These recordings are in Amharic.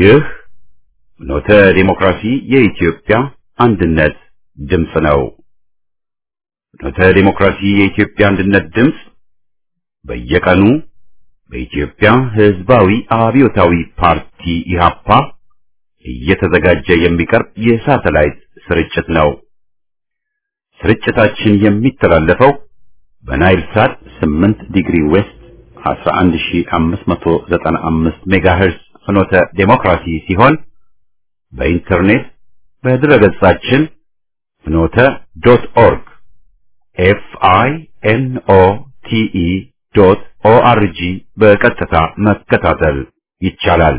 ይህ ኖተ ዲሞክራሲ የኢትዮጵያ አንድነት ድምፅ ነው። ኖተ ዲሞክራሲ የኢትዮጵያ አንድነት ድምፅ በየቀኑ በኢትዮጵያ ሕዝባዊ አብዮታዊ ፓርቲ ኢህአፓ እየተዘጋጀ የሚቀርብ የሳተላይት ስርጭት ነው። ስርጭታችን የሚተላለፈው በናይል ሳት 8 ዲግሪ ዌስት 11595 ሜጋሄርስ ፍኖተ ዴሞክራሲ ሲሆን በኢንተርኔት በድረገጻችን ፍኖተ ዶት ኦርግ ኤፍ አይ ኤን ኦ ቲ ኢ ዶት ኦ አር ጂ በቀጥታ መከታተል ይቻላል።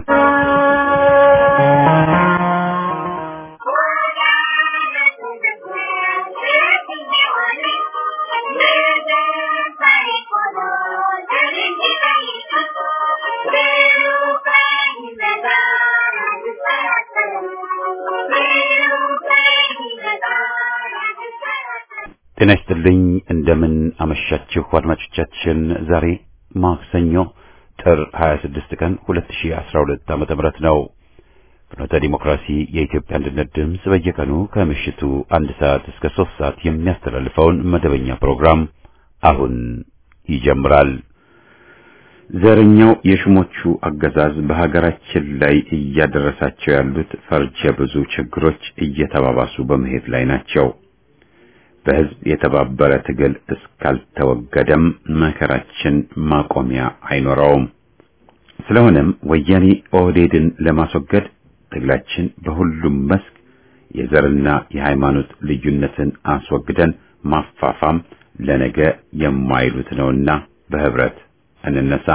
ጤና ይስጥልኝ። እንደምን አመሻችሁ አድማጮቻችን። ዛሬ ማክሰኞ ጥር 26 ቀን 2012 ዓመተ ምህረት ነው። ፍኖተ ዲሞክራሲ የኢትዮጵያ አንድነት ድምፅ በየቀኑ ከምሽቱ አንድ ሰዓት እስከ ሶስት ሰዓት የሚያስተላልፈውን መደበኛ ፕሮግራም አሁን ይጀምራል። ዘረኛው የሹሞቹ አገዛዝ በሀገራችን ላይ እያደረሳቸው ያሉት ፈርጀ ብዙ ችግሮች እየተባባሱ በመሄድ ላይ ናቸው። በሕዝብ የተባበረ ትግል እስካልተወገደም መከራችን ማቆሚያ አይኖረውም። ስለሆነም ወያኔ ኦህዴድን ለማስወገድ ትግላችን በሁሉም መስክ የዘርና የሃይማኖት ልዩነትን አስወግደን ማፋፋም ለነገ የማይሉት ነውና በህብረት እንነሳ።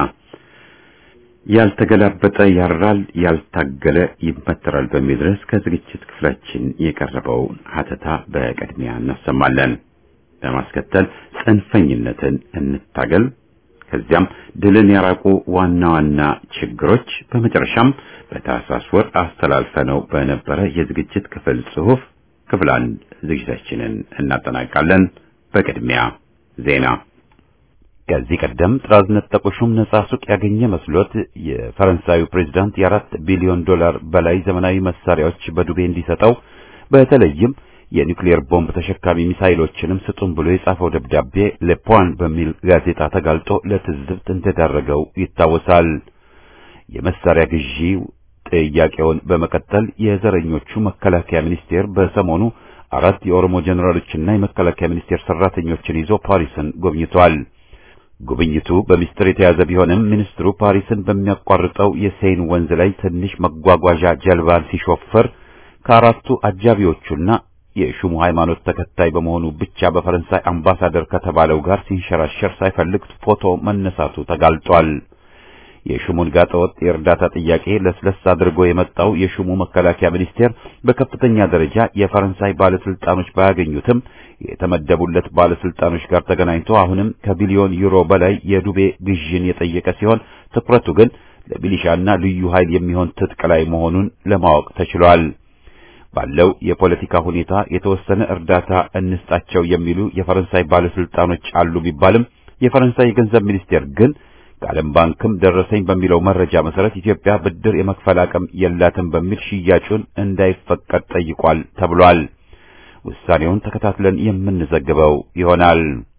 ያልተገላበጠ ያራል፣ ያልታገለ ይመተራል በሚል ርዕስ ከዝግጅት ክፍላችን የቀረበውን ሀተታ በቅድሚያ እናሰማለን። በማስከተል ጽንፈኝነትን እንታገል፣ ከዚያም ድልን ያራቁ ዋና ዋና ችግሮች፣ በመጨረሻም በታህሳስ ወር አስተላልፈነው በነበረ የዝግጅት ክፍል ጽሑፍ ክፍል አንድ ዝግጅታችንን እናጠናቃለን። በቅድሚያ ዜና ከዚህ ቀደም ጥራዝ ነጠቁ ሹም ነጻ ሱቅ ያገኘ መስሎት የፈረንሳዩ ፕሬዝዳንት የአራት ቢሊዮን ዶላር በላይ ዘመናዊ መሳሪያዎች በዱቤ እንዲሰጠው በተለይም የኒውክሌር ቦምብ ተሸካሚ ሚሳይሎችንም ስጡን ብሎ የጻፈው ደብዳቤ ለፖን በሚል ጋዜጣ ተጋልጦ ለትዝብት እንደዳረገው ይታወሳል። የመሳሪያ ግዢ ጥያቄውን በመቀጠል የዘረኞቹ መከላከያ ሚኒስቴር በሰሞኑ አራት የኦሮሞ ጀኔራሎችና የመከላከያ ሚኒስቴር ሰራተኞችን ይዞ ፓሪስን ጎብኝቷል። ጉብኝቱ በሚስጥር የተያዘ ቢሆንም ሚኒስትሩ ፓሪስን በሚያቋርጠው የሴይን ወንዝ ላይ ትንሽ መጓጓዣ ጀልባን ሲሾፈር ከአራቱ አጃቢዎቹና የሹሙ ሃይማኖት ተከታይ በመሆኑ ብቻ በፈረንሳይ አምባሳደር ከተባለው ጋር ሲንሸራሸር ሳይፈልግ ፎቶ መነሳቱ ተጋልጧል። የሹሙን ጋጠወጥ የእርዳታ ጥያቄ ለስለስ አድርጎ የመጣው የሹሙ መከላከያ ሚኒስቴር በከፍተኛ ደረጃ የፈረንሳይ ባለስልጣኖች ባያገኙትም የተመደቡለት ባለስልጣኖች ጋር ተገናኝቶ አሁንም ከቢሊዮን ዩሮ በላይ የዱቤ ግዥን የጠየቀ ሲሆን ትኩረቱ ግን ለሚሊሻና ልዩ ኃይል የሚሆን ትጥቅ ላይ መሆኑን ለማወቅ ተችሏል። ባለው የፖለቲካ ሁኔታ የተወሰነ እርዳታ እንስጣቸው የሚሉ የፈረንሳይ ባለስልጣኖች አሉ ቢባልም የፈረንሳይ የገንዘብ ሚኒስቴር ግን ከዓለም ባንክም ደረሰኝ በሚለው መረጃ መሰረት ኢትዮጵያ ብድር የመክፈል አቅም የላትም በሚል ሽያጩን እንዳይፈቀድ ጠይቋል ተብሏል። ውሳኔውን ተከታትለን የምንዘግበው ይሆናል።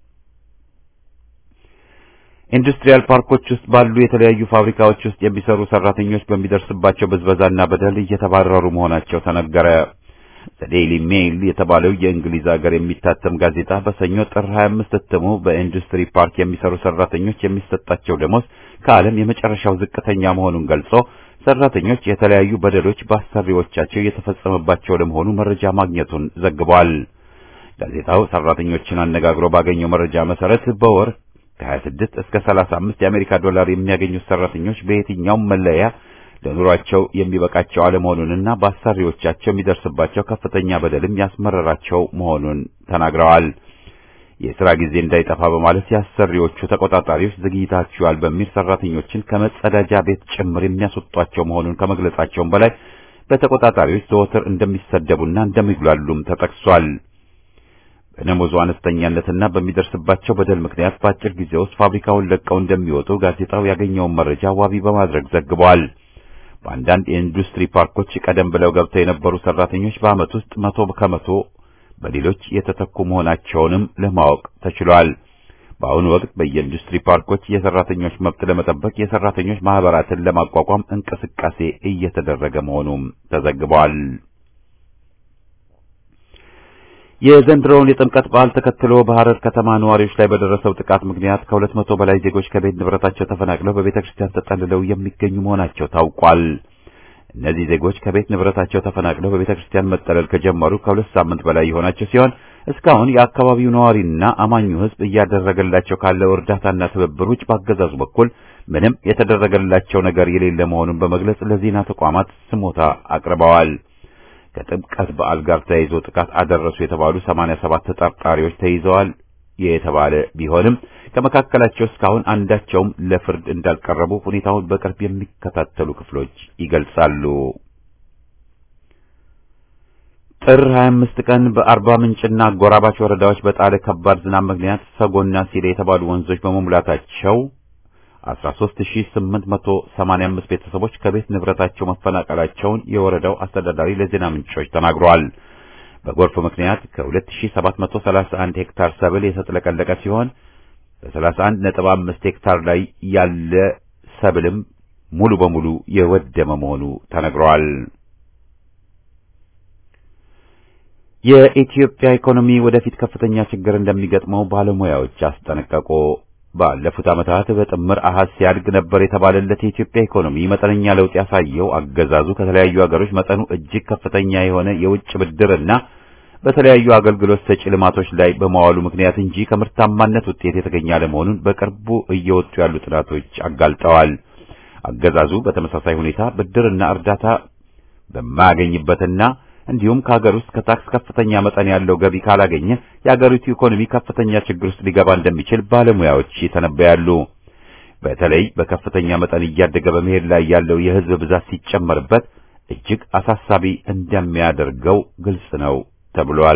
ኢንዱስትሪያል ፓርኮች ውስጥ ባሉ የተለያዩ ፋብሪካዎች ውስጥ የሚሰሩ ሰራተኞች በሚደርስባቸው ብዝበዛና በደል እየተባረሩ መሆናቸው ተነገረ። ዘዴይሊ ሜይል የተባለው የእንግሊዝ ሀገር የሚታተም ጋዜጣ በሰኞ ጥር 25 እትሙ በኢንዱስትሪ ፓርክ የሚሰሩ ሰራተኞች የሚሰጣቸው ደሞዝ ከዓለም የመጨረሻው ዝቅተኛ መሆኑን ገልጾ ሰራተኞች የተለያዩ በደሎች በአሰሪዎቻቸው እየተፈጸመባቸው ለመሆኑ መረጃ ማግኘቱን ዘግቧል። ጋዜጣው ሰራተኞችን አነጋግሮ ባገኘው መረጃ መሰረት በወር ከ26 እስከ 35 የአሜሪካ ዶላር የሚያገኙት ሰራተኞች በየትኛውም መለያ ለኑሯቸው የሚበቃቸው አለመሆኑንና በአሰሪዎቻቸው የሚደርስባቸው ከፍተኛ በደልም ያስመረራቸው መሆኑን ተናግረዋል። የሥራ ጊዜ እንዳይጠፋ በማለት የአሰሪዎቹ ተቆጣጣሪዎች ዘግይታችኋል በሚል ሰራተኞችን ከመጸዳጃ ቤት ጭምር የሚያስወጧቸው መሆኑን ከመግለጻቸውም በላይ በተቆጣጣሪዎች ዘወትር እንደሚሰደቡና እንደሚጉላሉም ተጠቅሷል። በደሞዙ አነስተኛነትና በሚደርስባቸው በደል ምክንያት በአጭር ጊዜ ውስጥ ፋብሪካውን ለቀው እንደሚወጡ ጋዜጣው ያገኘውን መረጃ ዋቢ በማድረግ ዘግቧል። በአንዳንድ የኢንዱስትሪ ፓርኮች ቀደም ብለው ገብተው የነበሩ ሰራተኞች በዓመት ውስጥ መቶ ከመቶ በሌሎች የተተኩ መሆናቸውንም ለማወቅ ተችሏል። በአሁኑ ወቅት በየኢንዱስትሪ ፓርኮች የሰራተኞች መብት ለመጠበቅ የሰራተኞች ማህበራትን ለማቋቋም እንቅስቃሴ እየተደረገ መሆኑም ተዘግቧል። የዘንድሮውን የጥምቀት በዓል ተከትሎ በሐረር ከተማ ነዋሪዎች ላይ በደረሰው ጥቃት ምክንያት ከሁለት መቶ በላይ ዜጎች ከቤት ንብረታቸው ተፈናቅለው በቤተ ክርስቲያን ተጠልለው የሚገኙ መሆናቸው ታውቋል። እነዚህ ዜጎች ከቤት ንብረታቸው ተፈናቅለው በቤተ ክርስቲያን መጠለል ከጀመሩ ከሁለት ሳምንት በላይ የሆናቸው ሲሆን እስካሁን የአካባቢው ነዋሪና አማኙ ሕዝብ እያደረገላቸው ካለው እርዳታና ትብብር ውጭ በአገዛዙ በኩል ምንም የተደረገላቸው ነገር የሌለ መሆኑን በመግለጽ ለዜና ተቋማት ስሞታ አቅርበዋል። ከጥምቀት በዓል ጋር ተያይዞ ጥቃት አደረሱ የተባሉ 87 ተጠርጣሪዎች ተይዘዋል የተባለ ቢሆንም ከመካከላቸው እስካሁን አንዳቸውም ለፍርድ እንዳልቀረቡ ሁኔታውን በቅርብ የሚከታተሉ ክፍሎች ይገልጻሉ። ጥር 25 ቀን በአርባ ምንጭና አጎራባች ወረዳዎች በጣለ ከባድ ዝናብ ምክንያት ሰጎና ሲሌ የተባሉ ወንዞች በመሙላታቸው 13885 ቤተሰቦች ከቤት ንብረታቸው መፈናቀላቸውን የወረዳው አስተዳዳሪ ለዜና ምንጮች ተናግረዋል። በጎርፍ ምክንያት ከ2731 ሄክታር ሰብል የተጥለቀለቀ ሲሆን በ31.5 ሄክታር ላይ ያለ ሰብልም ሙሉ በሙሉ የወደመ መሆኑ ተነግሯል። የኢትዮጵያ ኢኮኖሚ ወደፊት ከፍተኛ ችግር እንደሚገጥመው ባለሙያዎች አስጠነቀቁ። ባለፉት ዓመታት በጥምር አሃዝ ሲያድግ ነበር የተባለለት የኢትዮጵያ ኢኮኖሚ መጠነኛ ለውጥ ያሳየው አገዛዙ ከተለያዩ ሀገሮች መጠኑ እጅግ ከፍተኛ የሆነ የውጭ ብድርና በተለያዩ አገልግሎት ሰጪ ልማቶች ላይ በመዋሉ ምክንያት እንጂ ከምርታማነት ውጤት የተገኘ አለመሆኑን በቅርቡ እየወጡ ያሉ ጥናቶች አጋልጠዋል። አገዛዙ በተመሳሳይ ሁኔታ ብድርና እርዳታ በማያገኝበትና እንዲሁም ከሀገር ውስጥ ከታክስ ከፍተኛ መጠን ያለው ገቢ ካላገኘ የሀገሪቱ ኢኮኖሚ ከፍተኛ ችግር ውስጥ ሊገባ እንደሚችል ባለሙያዎች ይተነበያሉ። በተለይ በከፍተኛ መጠን እያደገ በመሄድ ላይ ያለው የሕዝብ ብዛት ሲጨመርበት እጅግ አሳሳቢ እንደሚያደርገው ግልጽ ነው ተብሏል።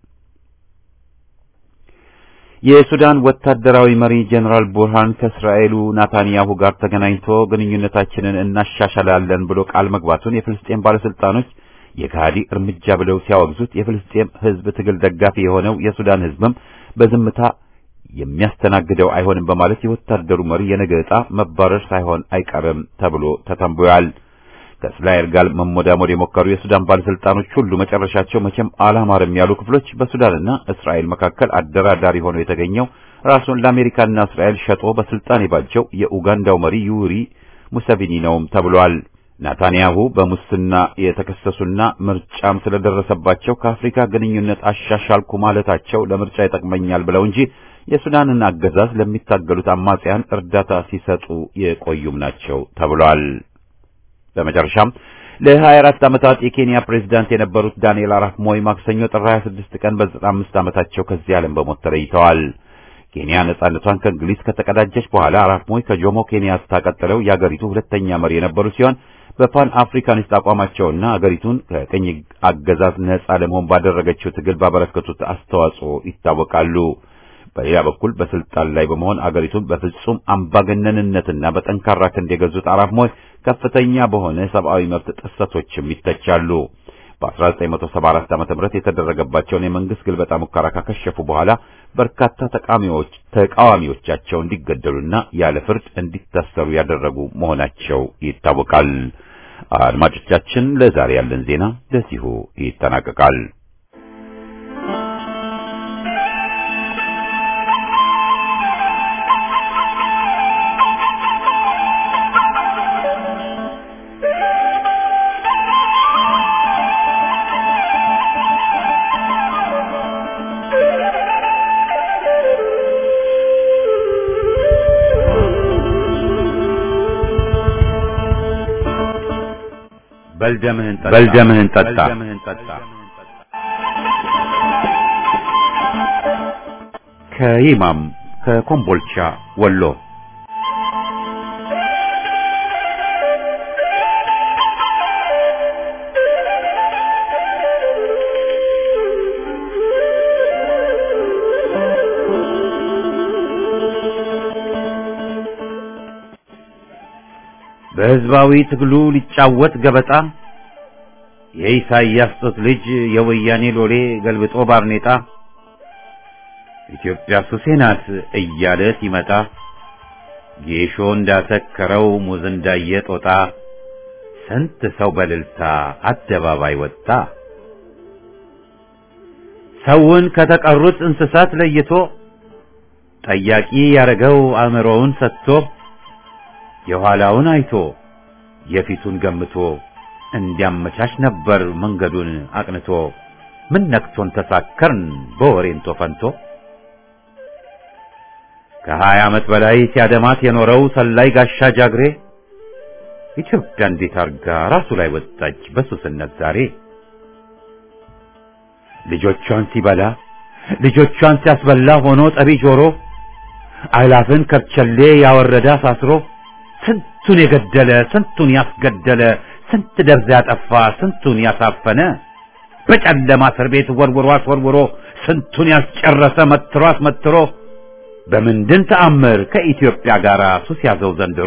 የሱዳን ወታደራዊ መሪ ጀነራል ቡርሃን ከእስራኤሉ ናታንያሁ ጋር ተገናኝቶ ግንኙነታችንን እናሻሻላለን ብሎ ቃል መግባቱን የፍልስጤም ባለስልጣኖች የካሃዲ እርምጃ ብለው ሲያወግዙት የፍልስጤም ሕዝብ ትግል ደጋፊ የሆነው የሱዳን ሕዝብም በዝምታ የሚያስተናግደው አይሆንም በማለት የወታደሩ መሪ የነገ ዕጣ መባረር ሳይሆን አይቀርም ተብሎ ተተንብዮአል። ከእስራኤል ጋር መሞዳሞድ የሞከሩ የሱዳን ባለስልጣኖች ሁሉ መጨረሻቸው መቼም አላማርም ያሉ ክፍሎች በሱዳንና እስራኤል መካከል አደራዳሪ ሆኖ የተገኘው ራሱን ለአሜሪካና እስራኤል ሸጦ በስልጣን የባጀው የኡጋንዳው መሪ ዩሪ ሙሰቪኒ ነውም ተብሏል። ናታንያሁ በሙስና የተከሰሱና ምርጫም ስለደረሰባቸው ከአፍሪካ ግንኙነት አሻሻልኩ ማለታቸው ለምርጫ ይጠቅመኛል ብለው እንጂ የሱዳንን አገዛዝ ለሚታገሉት አማጽያን እርዳታ ሲሰጡ የቆዩም ናቸው ተብሏል። በመጨረሻም ለ24 ዓመታት የኬንያ ፕሬዝዳንት የነበሩት ዳንኤል አራፕ ሞይ ማክሰኞ ጥር 26 ቀን በ95 ዓመታቸው ከዚህ ዓለም በሞት ተለይተዋል። ኬንያ ነጻነቷን ከእንግሊዝ ከተቀዳጀች በኋላ አራፕ ሞይ ከጆሞ ኬንያታ ቀጥለው የአገሪቱ ሁለተኛ መሪ የነበሩ ሲሆን በፓን አፍሪካኒስት አቋማቸውና አገሪቱን ከቅኝ አገዛዝ ነጻ ለመሆን ባደረገችው ትግል ባበረከቱት አስተዋጽኦ ይታወቃሉ። በሌላ በኩል በስልጣን ላይ በመሆን አገሪቱን በፍጹም አምባገነንነትና በጠንካራ ክንድ የገዙት አራፕ ሞይ ከፍተኛ በሆነ ሰብአዊ መብት ጥሰቶችም ይተቻሉ። በ1974 ዓ.ም የተደረገባቸውን የመንግስት ግልበጣ ሙከራ ካከሸፉ በኋላ በርካታ ተቃዋሚዎች ተቃዋሚዎቻቸው እንዲገደሉና ያለ ፍርድ እንዲታሰሩ ያደረጉ መሆናቸው ይታወቃል። አድማጮቻችን፣ ለዛሬ ያለን ዜና ለዚሁ ይጠናቀቃል። በልደምህን ጠጣ። ከይማም ከኮምቦልቻ ወሎ በሕዝባዊ ትግሉ ሊጫወት ገበጣ የኢሳይያስ ጡት ልጅ የወያኔ ሎሌ ገልብጦ ባርኔጣ ኢትዮጵያ ሱሴ ናት እያለ ሲመጣ ጌሾ እንዳተከረው ሙዝ እንዳየ ጦጣ ስንት ሰው በልልታ አደባባይ ወጣ። ሰውን ከተቀሩት እንስሳት ለይቶ ጠያቂ ያረገው አእምሮውን ሰጥቶ የኋላውን አይቶ የፊቱን ገምቶ እንዲያመቻች ነበር መንገዱን አቅንቶ። ምን ነክቶን ተሳከርን በወሬንቶ ፈንቶ ከሀያ ዓመት በላይ ሲያደማት የኖረው ሰላይ ጋሻ ጃግሬ ኢትዮጵያ እንዴት አርጋ ራሱ ላይ ወጣች በሱስነት ዛሬ። ልጆቿን ሲበላ ልጆቿን ሲያስበላ ሆኖ ጠቢ ጆሮ አይላፍን ከርቸሌ ያወረደ አሳስሮ ስንቱን የገደለ ስንቱን ያስገደለ ስንት ደብዛ ያጠፋ ስንቱን ያሳፈነ በጨለማ እስር ቤት ወርውሮ አስወርውሮ ስንቱን ያስጨረሰ መትሮ አስመትሮ በምንድን ተአምር ከኢትዮጵያ ጋር ሱስ ያዘው ዘንድሮ?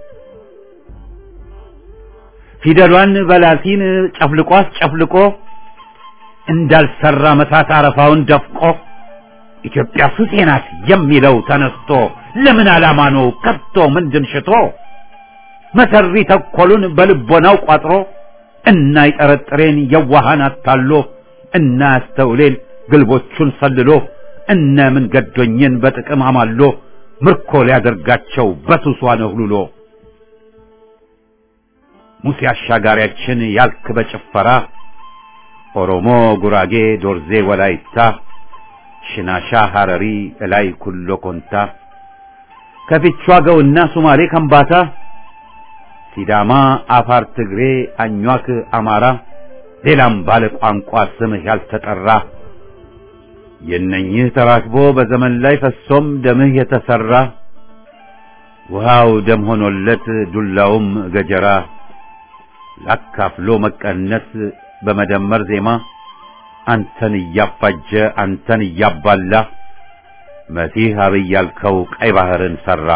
ፊደሏን በላቲን ጨፍልቆ አስጨፍልቆ እንዳልሰራ መሳት አረፋውን ደፍቆ ኢትዮጵያ ሱሴ ናት የሚለው ተነስቶ ለምን ዓላማ ነው ከቶ ምንድን ሽቶ መሰሪ ተኮሉን በልቦናው ቋጥሮ እና ይጠረጥሬን የዋሃን አታሎ እና ያስተውሌን ግልቦቹን ሰልሎ እነ ምን ገዶኝን በጥቅም አማሎ ምርኮ ሊያደርጋቸው በሱሷ ነህሉሎ ሙሴ አሻጋሪያችን ያልክ በጭፈራ ኦሮሞ፣ ጉራጌ፣ ዶርዜ፣ ወላይታ፣ ሽናሻ፣ ሐረሪ፣ እላይ ኩሎ ኮንታ ከፊቿ ገውና ሱማሌ ከምባታ ሲዳማ፣ አፋር፣ ትግሬ፣ አኟክ፣ አማራ ሌላም ባለ ቋንቋ ስምህ ያልተጠራ የነኝህ ተራክቦ በዘመን ላይ ፈሶም ደምህ የተሰራ ውሃው ደም ሆኖለት ዱላውም ገጀራ ላካፍሎ መቀነስ በመደመር ዜማ አንተን እያፋጀ አንተን እያባላ መሲህ አብይ ያልከው ቀይ ባህርን ሰራ።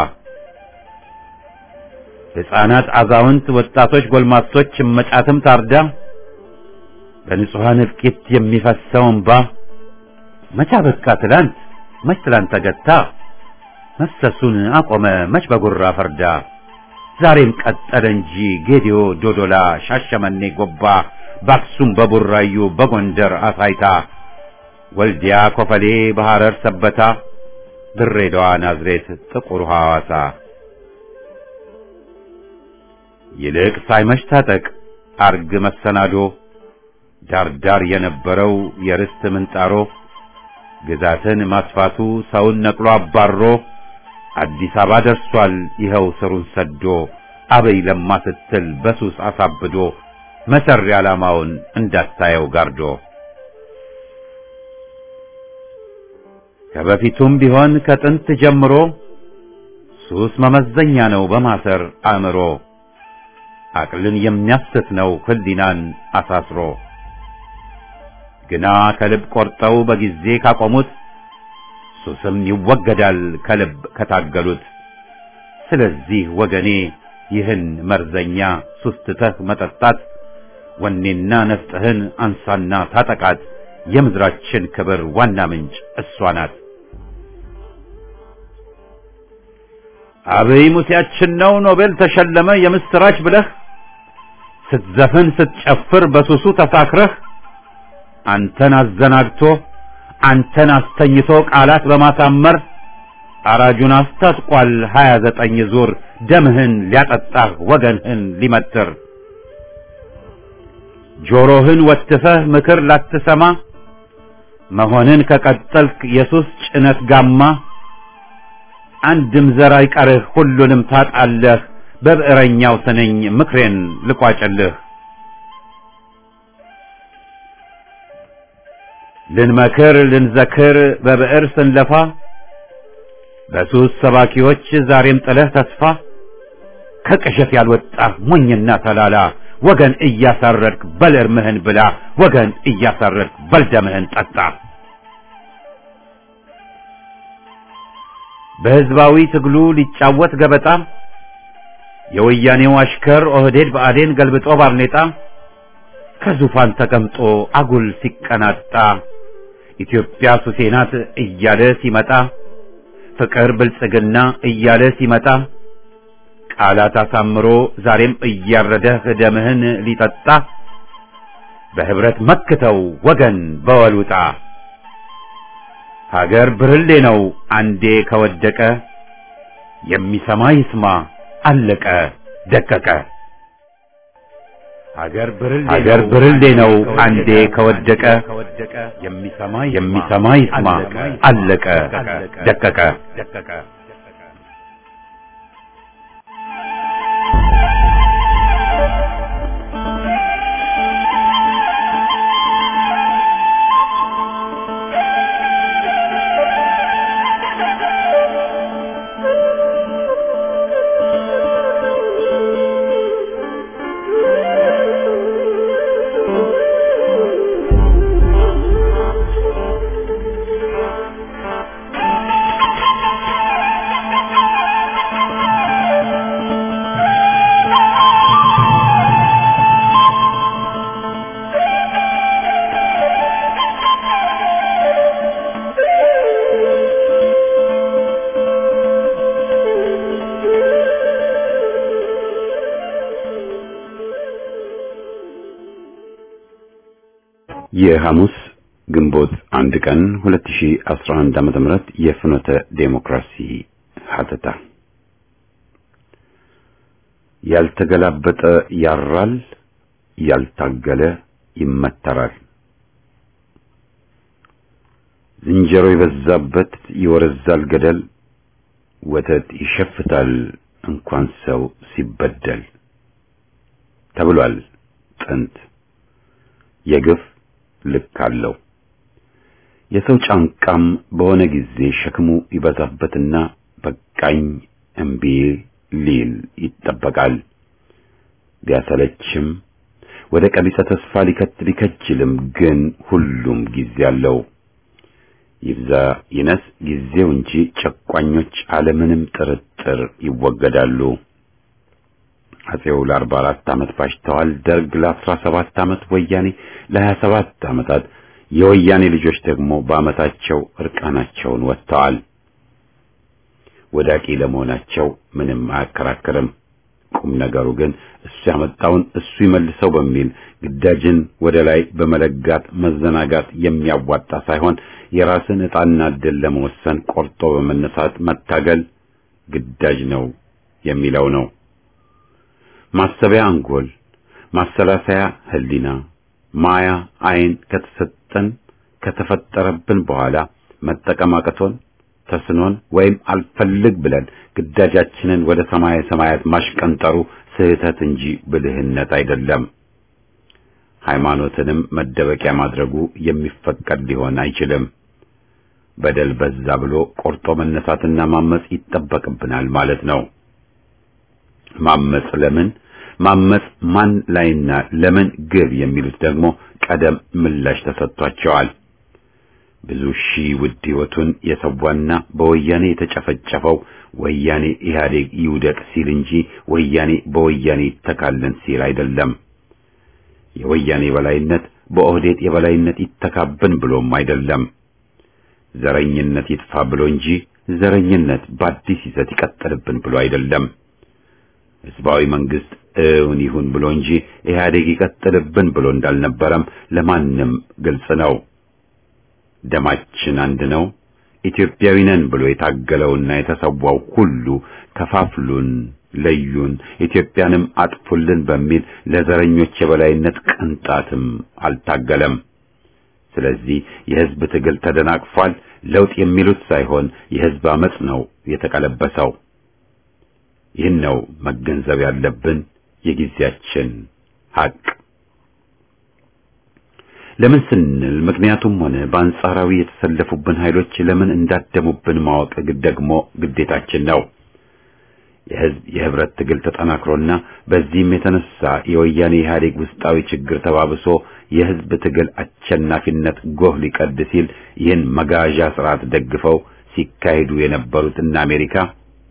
ሕፃናት፣ አዛውንት፣ ወጣቶች፣ ጎልማሶች እመጫትም ታርዳ በንጹሐን እልቂት የሚፈሰው እንባ መቻ በቃ ትላንት መች ትላንት ተገታ መፍሰሱን አቆመ መች በጉራ ፈርዳ ዛሬም ቀጠለ እንጂ ጌዲዮ፣ ዶዶላ፣ ሻሸመኔ፣ ጎባ በአክሱም በቡራዩ በጎንደር አሳይታ ወልዲያ፣ ኮፈሌ፣ በሐረር ሰበታ ድሬዳዋ፣ ናዝሬት፣ ጥቁር ሐዋሳ ይልቅ ሳይመሽ ታጠቅ አርግ መሰናዶ ዳርዳር የነበረው የርስት ምንጣሮ ግዛትን ማስፋቱ ሰውን ነቅሎ አባሮ አዲስ አበባ ደርሷል ይኸው ስሩን ሰዶ አበይ ለማ ስትል በሱስ አሳብዶ መሰሪ ዓላማውን እንዳታየው ጋርዶ ከበፊቱም ቢሆን ከጥንት ጀምሮ ሱስ መመዘኛ ነው በማሰር አእምሮ አቅልን የሚያስት ነው ህሊናን አሳስሮ ግና ከልብ ቆርጠው በጊዜ ካቆሙት ሱስም ይወገዳል ከልብ ከታገሉት። ስለዚህ ወገኔ ይህን መርዘኛ ሱስ ትተህ መጠጣት ወኔና ነፍጥህን አንሳና ታጠቃት። የምድራችን ክብር ዋና ምንጭ እሷ ናት። አብይ ሙሴያችን ነው ኖቤል ተሸለመ የምስራች ብለህ ስትዘፍን ስትጨፍር በሱሱ ተሳክረህ አንተን አዘናግቶ አንተን አስተኝቶ ቃላት በማሳመር አራጁን አስታጥቋል ሀያ ዘጠኝ ዙር ደምህን ሊያጠጣህ ወገንህን ሊመትር ጆሮህን ወትፈህ ምክር ላትሰማ መሆንን ከቀጠልክ የሱስ ጭነት ጋማ አንድም ዘር አይቀርህ ሁሉንም ታጣለህ በብዕረኛው ስንኝ ምክሬን ልቋጭልህ ልንመክር ልንዘክር በብዕር ስንለፋ በሱስ ሰባኪዎች ዛሬም ጥለህ ተስፋ ከቅዠት ያልወጣህ ሞኝና ተላላ ወገን እያሳረድክ በል እርምህን ብላ ወገን እያሳረድክ በል ደምህን ጠጣ። በሕዝባዊ ትግሉ ሊጫወት ገበጣ የወያኔው አሽከር ኦህዴድ ብአዴን ገልብጦ ባርኔጣ ከዙፋን ተቀምጦ አጉል ሲቀናጣ ኢትዮጵያ ሱሴ ናት እያለ ሲመጣ ፍቅር ብልጽግና እያለ ሲመጣ ቃላት አሳምሮ ዛሬም እያረደህ ደምህን ሊጠጣ በህብረት መክተው ወገን በወሉጣ ሀገር ብርሌ ነው አንዴ ከወደቀ የሚሰማ ይስማ አለቀ ደቀቀ ሀገር ብርሌ ነው አንዴ ከወደቀ የሚሰማ ይስማ አለቀ ደቀቀ የሐሙስ ግንቦት አንድ ቀን 2011 ዓመተ ምህረት የፍኖተ ዴሞክራሲ ሀተታ ያልተገላበጠ ያራል፣ ያልታገለ ይመተራል። ዝንጀሮ የበዛበት ይወረዛል ገደል፣ ወተት ይሸፍታል እንኳን ሰው ሲበደል ተብሏል ጥንት የግፍ ልክ አለው። የሰው ጫንቃም በሆነ ጊዜ ሸክሙ ይበዛበትና በቃኝ እምቢ ሊል ይጠበቃል። ቢያሰለችም ወደ ቀቢጸ ተስፋ ሊከት ሊከጅልም ግን ሁሉም ጊዜ አለው። ይብዛ ይነስ ጊዜው እንጂ ጨቋኞች አለምንም ጥርጥር ይወገዳሉ። አጼው ለአርባ አራት ዓመት ባሽተዋል። ደርግ ለአስራ ሰባት ዓመት፣ ወያኔ ለሀያ ሰባት ዓመታት፣ የወያኔ ልጆች ደግሞ በዓመታቸው እርቃናቸውን ወጥተዋል። ወዳቂ ለመሆናቸው ምንም አያከራክርም። ቁም ነገሩ ግን እሱ ያመጣውን እሱ ይመልሰው በሚል ግዳጅን ወደ ላይ በመለጋት መዘናጋት የሚያዋጣ ሳይሆን የራስን ዕጣና ዕድል ለመወሰን ቆርጦ በመነሳት መታገል ግዳጅ ነው የሚለው ነው። ማሰቢያ አንጎል፣ ማሰላሰያ ህሊና፣ ማያ አይን ከተሰጠን ከተፈጠረብን በኋላ መጠቀም አቅቶን ተስኖን ወይም አልፈልግ ብለን ግዳጃችንን ወደ ሰማየ ሰማያት ማሽቀንጠሩ ስህተት እንጂ ብልህነት አይደለም። ሃይማኖትንም መደበቂያ ማድረጉ የሚፈቀድ ሊሆን አይችልም። በደል በዛ ብሎ ቆርጦ መነሳትና ማመጽ ይጠበቅብናል ማለት ነው። ማመጽ ለምን ማመጽ ማን ላይና ለምን ግብ የሚሉት ደግሞ ቀደም ምላሽ ተሰጥቷቸዋል። ብዙ ሺህ ውድ ሕይወቱን የሰዋና በወያኔ የተጨፈጨፈው ወያኔ ኢህአዴግ ይውደቅ ሲል እንጂ ወያኔ በወያኔ ይተካለን ሲል አይደለም። የወያኔ የበላይነት በኦህዴድ የበላይነት ይተካብን ብሎም አይደለም። ዘረኝነት ይጥፋ ብሎ እንጂ ዘረኝነት በአዲስ ይዘት ይቀጥልብን ብሎ አይደለም። ህዝባዊ መንግስት እውን ይሁን ብሎ እንጂ ኢህአዴግ ይቀጥልብን ብሎ እንዳልነበረም ለማንም ግልጽ ነው። ደማችን አንድ ነው፣ ኢትዮጵያዊ ነን ብሎ የታገለውና የተሰዋው ሁሉ ከፋፍሉን፣ ለዩን፣ ኢትዮጵያንም አጥፉልን በሚል ለዘረኞች የበላይነት ቅንጣትም አልታገለም። ስለዚህ የህዝብ ትግል ተደናቅፏል። ለውጥ የሚሉት ሳይሆን የህዝብ አመጽ ነው የተቀለበሰው። ይህን ነው መገንዘብ ያለብን የጊዜያችን ሀቅ። ለምን ስንል ምክንያቱም ሆነ በአንጻራዊ የተሰለፉብን ኃይሎች ለምን እንዳደሙብን ማወቅ ደግሞ ግዴታችን ነው። የህዝብ የህብረት ትግል ተጠናክሮና በዚህም የተነሳ የወያኔ ኢህአዴግ ውስጣዊ ችግር ተባብሶ የህዝብ ትግል አሸናፊነት ጎህ ሊቀድ ሲል ይህን መጋዣ ስርዓት ደግፈው ሲካሄዱ የነበሩት እነ አሜሪካ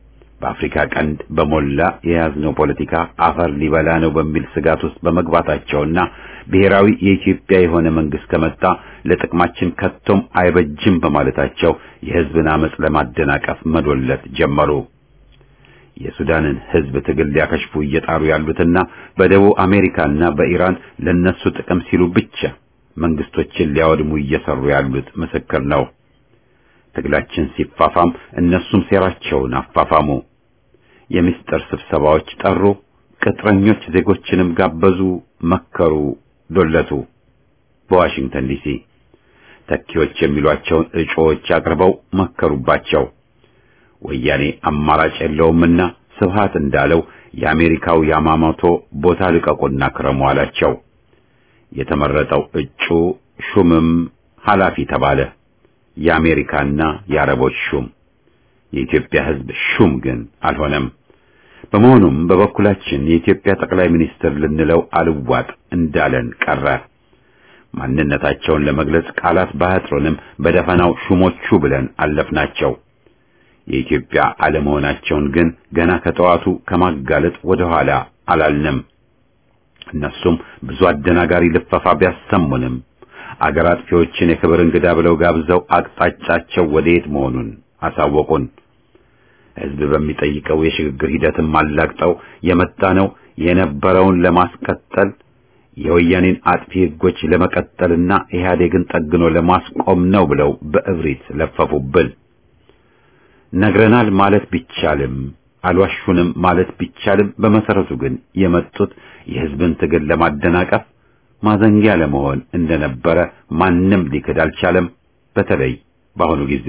በአፍሪካ ቀንድ በሞላ የያዝነው ፖለቲካ አፈር ሊበላ ነው በሚል ስጋት ውስጥ በመግባታቸውና ብሔራዊ የኢትዮጵያ የሆነ መንግስት ከመጣ ለጥቅማችን ከቶም አይበጅም በማለታቸው የህዝብን አመጽ ለማደናቀፍ መዶለት ጀመሩ። የሱዳንን ህዝብ ትግል ሊያከሽፉ እየጣሩ ያሉትና በደቡብ አሜሪካና በኢራን ለነሱ ጥቅም ሲሉ ብቻ መንግስቶችን ሊያወድሙ እየሰሩ ያሉት ምስክር ነው። ትግላችን ሲፋፋም እነሱም ሴራቸውን አፋፋሙ። የምስጢር ስብሰባዎች ጠሩ፣ ቅጥረኞች ዜጎችንም ጋበዙ፣ መከሩ፣ ዶለቱ። በዋሽንግተን ዲሲ ተኪዎች የሚሏቸውን እጩዎች አቅርበው መከሩባቸው። ወያኔ አማራጭ የለውምና ስብሃት እንዳለው የአሜሪካው ያማሞቶ ቦታ ልቀቁና ክረሙ አላቸው። የተመረጠው እጩ ሹምም ኃላፊ ተባለ። የአሜሪካና የአረቦች ሹም የኢትዮጵያ ህዝብ ሹም ግን አልሆነም። በመሆኑም በበኩላችን የኢትዮጵያ ጠቅላይ ሚኒስትር ልንለው አልዋጥ እንዳለን ቀረ። ማንነታቸውን ለመግለጽ ቃላት ባያጥሩንም በደፈናው ሹሞቹ ብለን አለፍናቸው። የኢትዮጵያ አለመሆናቸውን ግን ገና ከጠዋቱ ከማጋለጥ ወደ ኋላ አላልንም። እነሱም ብዙ አደናጋሪ ልፈፋ ቢያሰሙንም አገር አጥፊዎችን የክብር እንግዳ ብለው ጋብዘው አቅጣጫቸው ወዴት መሆኑን አሳወቁን። ህዝብ በሚጠይቀው የሽግግር ሂደትም አላግጠው የመጣ ነው የነበረውን ለማስቀጠል የወያኔን አጥፊ ህጎች ለመቀጠልና ኢህአዴግን ጠግኖ ለማስቆም ነው ብለው በእብሪት ለፈፉብን። ነግረናል ማለት ቢቻልም አልዋሹንም ማለት ቢቻልም በመሰረቱ ግን የመጡት የህዝብን ትግል ለማደናቀፍ ማዘንጊያ ለመሆን እንደነበረ ማንም ሊክድ አልቻለም። በተለይ በአሁኑ ጊዜ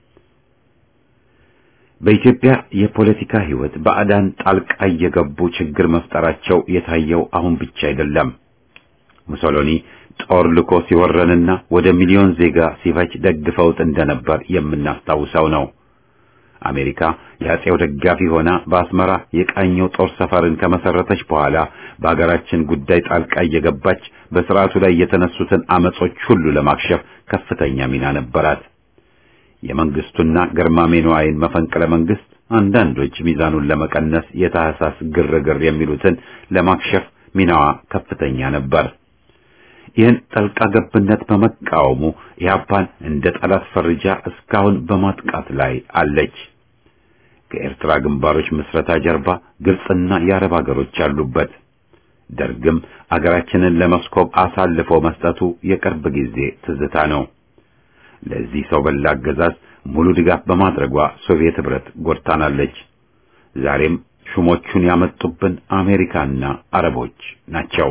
በኢትዮጵያ የፖለቲካ ህይወት ባዕዳን ጣልቃ እየገቡ ችግር መፍጠራቸው የታየው አሁን ብቻ አይደለም። ሙሶሎኒ ጦር ልኮ ሲወረንና ወደ ሚሊዮን ዜጋ ሲፈጅ ደግፈውት እንደነበር የምናስታውሰው ነው። አሜሪካ የአጼው ደጋፊ ሆና በአስመራ የቃኘው ጦር ሰፈርን ከመሰረተች በኋላ በአገራችን ጉዳይ ጣልቃ እየገባች በስርዓቱ ላይ የተነሱትን አመጾች ሁሉ ለማክሸፍ ከፍተኛ ሚና ነበራት። የመንግስቱና ገርማሜ ነዋይን መፈንቅለ መንግስት አንዳንዶች ሚዛኑን ለመቀነስ የታህሳስ ግርግር የሚሉትን ለማክሸፍ ሚናዋ ከፍተኛ ነበር። ይህን ጠልቃ ገብነት በመቃወሙ ኢህአፓን እንደ ጠላት ፈርጃ እስካሁን በማጥቃት ላይ አለች። ከኤርትራ ግንባሮች ምስረታ ጀርባ ግብጽና የአረብ አገሮች አሉበት። ደርግም አገራችንን ለመስኮብ አሳልፎ መስጠቱ የቅርብ ጊዜ ትዝታ ነው። ለዚህ ሰው በላ አገዛዝ ሙሉ ድጋፍ በማድረጓ ሶቪየት ህብረት ጎድታናለች። ዛሬም ሹሞቹን ያመጡብን አሜሪካና አረቦች ናቸው።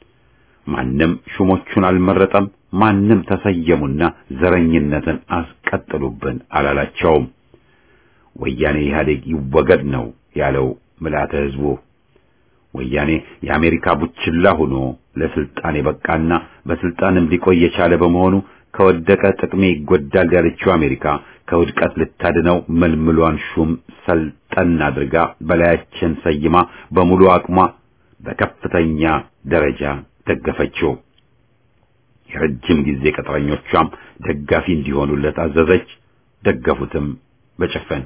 ማንም ሹሞቹን አልመረጠም። ማንም ተሰየሙና ዘረኝነትን አስቀጥሉብን አላላቸውም። ወያኔ ኢህአዴግ ይወገድ ነው ያለው ምልአተ ህዝቡ። ወያኔ የአሜሪካ ቡችላ ሆኖ ለስልጣን የበቃና በስልጣንም ሊቆይ የቻለ በመሆኑ ከወደቀ ጥቅሜ ይጎዳል ያለችው አሜሪካ ከውድቀት ልታድነው መልምሏን ሹም ሰልጠን አድርጋ በላያችን ሰይማ በሙሉ አቅሟ በከፍተኛ ደረጃ ደገፈችው። የረጅም ጊዜ ቅጥረኞቿም ደጋፊ እንዲሆኑለት አዘዘች። ደገፉትም በጭፍን።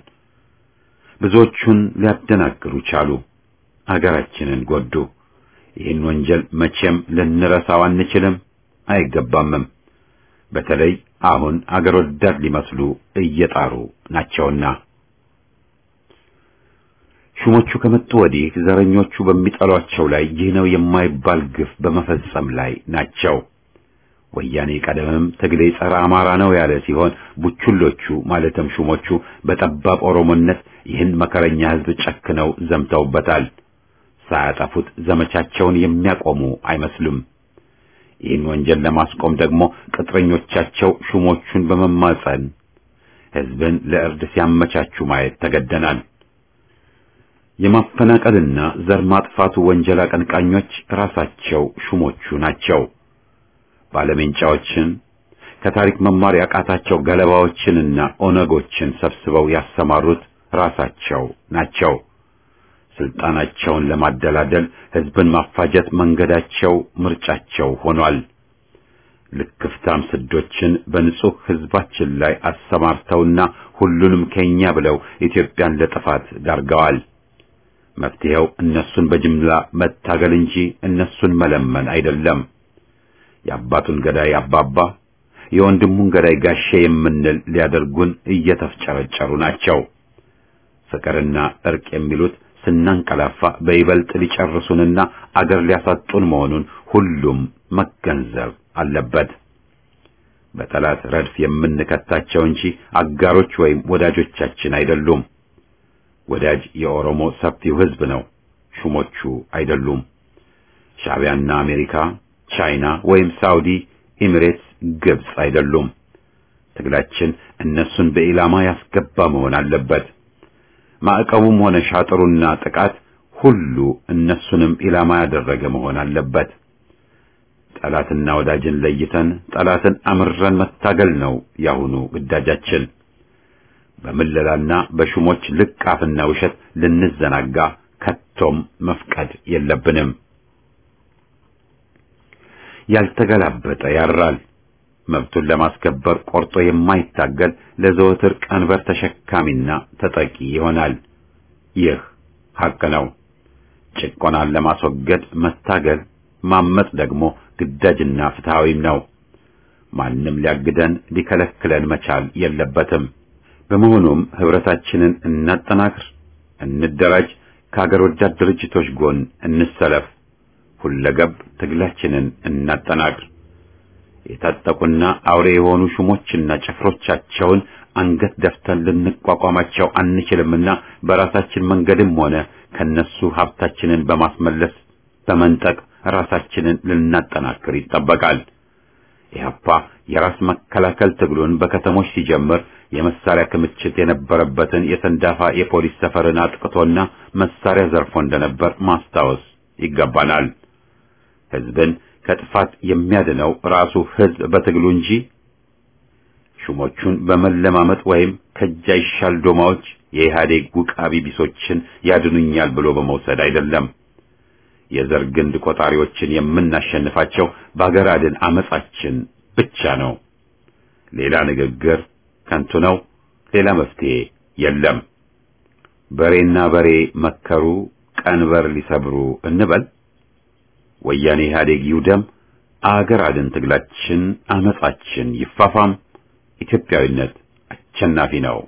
ብዙዎቹን ሊያደናግሩ ቻሉ። አገራችንን ጎዱ። ይህን ወንጀል መቼም ልንረሳው አንችልም፣ አይገባምም። በተለይ አሁን አገር ወዳድ ሊመስሉ እየጣሩ ናቸውና። ሹሞቹ ከመጡ ወዲህ ዘረኞቹ በሚጠሏቸው ላይ ይህ ነው የማይባል ግፍ በመፈጸም ላይ ናቸው። ወያኔ ቀደምም ትግሌ ጸረ አማራ ነው ያለ ሲሆን ቡችሎቹ ማለትም ሹሞቹ በጠባብ ኦሮሞነት ይህን መከረኛ ሕዝብ ጨክነው ዘምተውበታል። ሳያጠፉት ዘመቻቸውን የሚያቆሙ አይመስሉም። ይህን ወንጀል ለማስቆም ደግሞ ቅጥረኞቻቸው ሹሞቹን በመማጸን ሕዝብን ለእርድ ሲያመቻቹ ማየት ተገደናል። የማፈናቀልና ዘር ማጥፋቱ ወንጀል አቀንቃኞች ራሳቸው ሹሞቹ ናቸው። ባለሜንጫዎችን ከታሪክ መማር ያቃታቸው ገለባዎችንና ኦነጎችን ሰብስበው ያሰማሩት ራሳቸው ናቸው። ስልጣናቸውን ለማደላደል ሕዝብን ማፋጀት መንገዳቸው፣ ምርጫቸው ሆኗል። ልክፍታም ስዶችን በንጹህ ሕዝባችን ላይ አሰማርተውና ሁሉንም ከኛ ብለው ኢትዮጵያን ለጥፋት ዳርገዋል። መፍትሄው እነሱን በጅምላ መታገል እንጂ እነሱን መለመን አይደለም። የአባቱን ገዳይ አባባ የወንድሙን ገዳይ ጋሼ የምንል ሊያደርጉን እየተፍጨረጨሩ ናቸው። ፍቅርና እርቅ የሚሉት ስናንቀላፋ በይበልጥ ሊጨርሱንና አገር ሊያሳጡን መሆኑን ሁሉም መገንዘብ አለበት። በጠላት ረድፍ የምንከታቸው እንጂ አጋሮች ወይም ወዳጆቻችን አይደሉም። ወዳጅ የኦሮሞ ሰፊው ሕዝብ ነው፣ ሹሞቹ አይደሉም። ሻዕቢያና አሜሪካ፣ ቻይና ወይም ሳውዲ፣ ኤሚሬትስ፣ ግብጽ አይደሉም። ትግላችን እነሱን በኢላማ ያስገባ መሆን አለበት። ማዕቀቡም ሆነ ሻጥሩና ጥቃት ሁሉ እነሱንም ኢላማ ያደረገ መሆን አለበት። ጠላትና ወዳጅን ለይተን ጠላትን አምረን መታገል ነው ያሁኑ ግዳጃችን። በምለላና በሹሞች ልቃፍና ውሸት ልንዘናጋ ከቶም መፍቀድ የለብንም። ያልተገላበጠ ያራል። መብቱን ለማስከበር ቆርጦ የማይታገል ለዘወትር ቀንበር ተሸካሚና ተጠቂ ይሆናል። ይህ ሐቅ ነው። ጭቆናን ለማስወገድ መታገል፣ ማመጽ ደግሞ ግዳጅና ፍትሃዊም ነው። ማንም ሊያግደን ሊከለክለን መቻል የለበትም። በመሆኑም ህብረታችንን እናጠናክር፣ እንደራጅ፣ ከሀገር ወዳድ ድርጅቶች ጎን እንሰለፍ፣ ሁለገብ ትግላችንን እናጠናክር። የታጠቁና አውሬ የሆኑ ሹሞችና ጭፍሮቻቸውን አንገት ደፍተን ልንቋቋማቸው አንችልምና በራሳችን መንገድም ሆነ ከነሱ ሀብታችንን በማስመለስ በመንጠቅ ራሳችንን ልናጠናክር ይጠበቃል። ኢህአፓ የራስ መከላከል ትግሉን በከተሞች ሲጀምር የመሳሪያ ክምችት የነበረበትን የሰንዳፋ የፖሊስ ሰፈርን አጥቅቶና መሳሪያ ዘርፎ እንደነበር ማስታወስ ይገባናል። ህዝብን ከጥፋት የሚያድነው ራሱ ህዝብ በትግሉ እንጂ ሹሞቹን በመለማመጥ ወይም ከጃይሻል ዶማዎች የኢህአዴግ ውቃቢ ቢሶችን ያድኑኛል ብሎ በመውሰድ አይደለም። የዘር ግንድ ቆጣሪዎችን የምናሸንፋቸው በአገር አድን አመጻችን ብቻ ነው። ሌላ ንግግር ከንቱ ነው። ሌላ መፍትሄ የለም። በሬና በሬ መከሩ ቀንበር ሊሰብሩ እንበል። ወያኔ ኢህአዴግ ይውደም። አገር አድን ትግላችን አመጻችን ይፋፋም። ኢትዮጵያዊነት አሸናፊ ነው።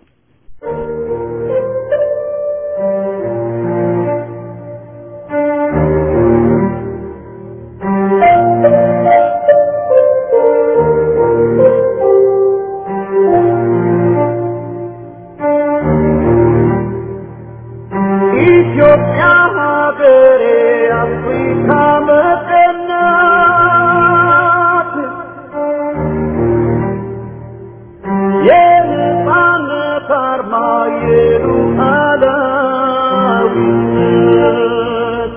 ኢትዮጵያ ሀገሬ አፍሪካ መጠናት የነጻነት አርማ የሉዓላዊነት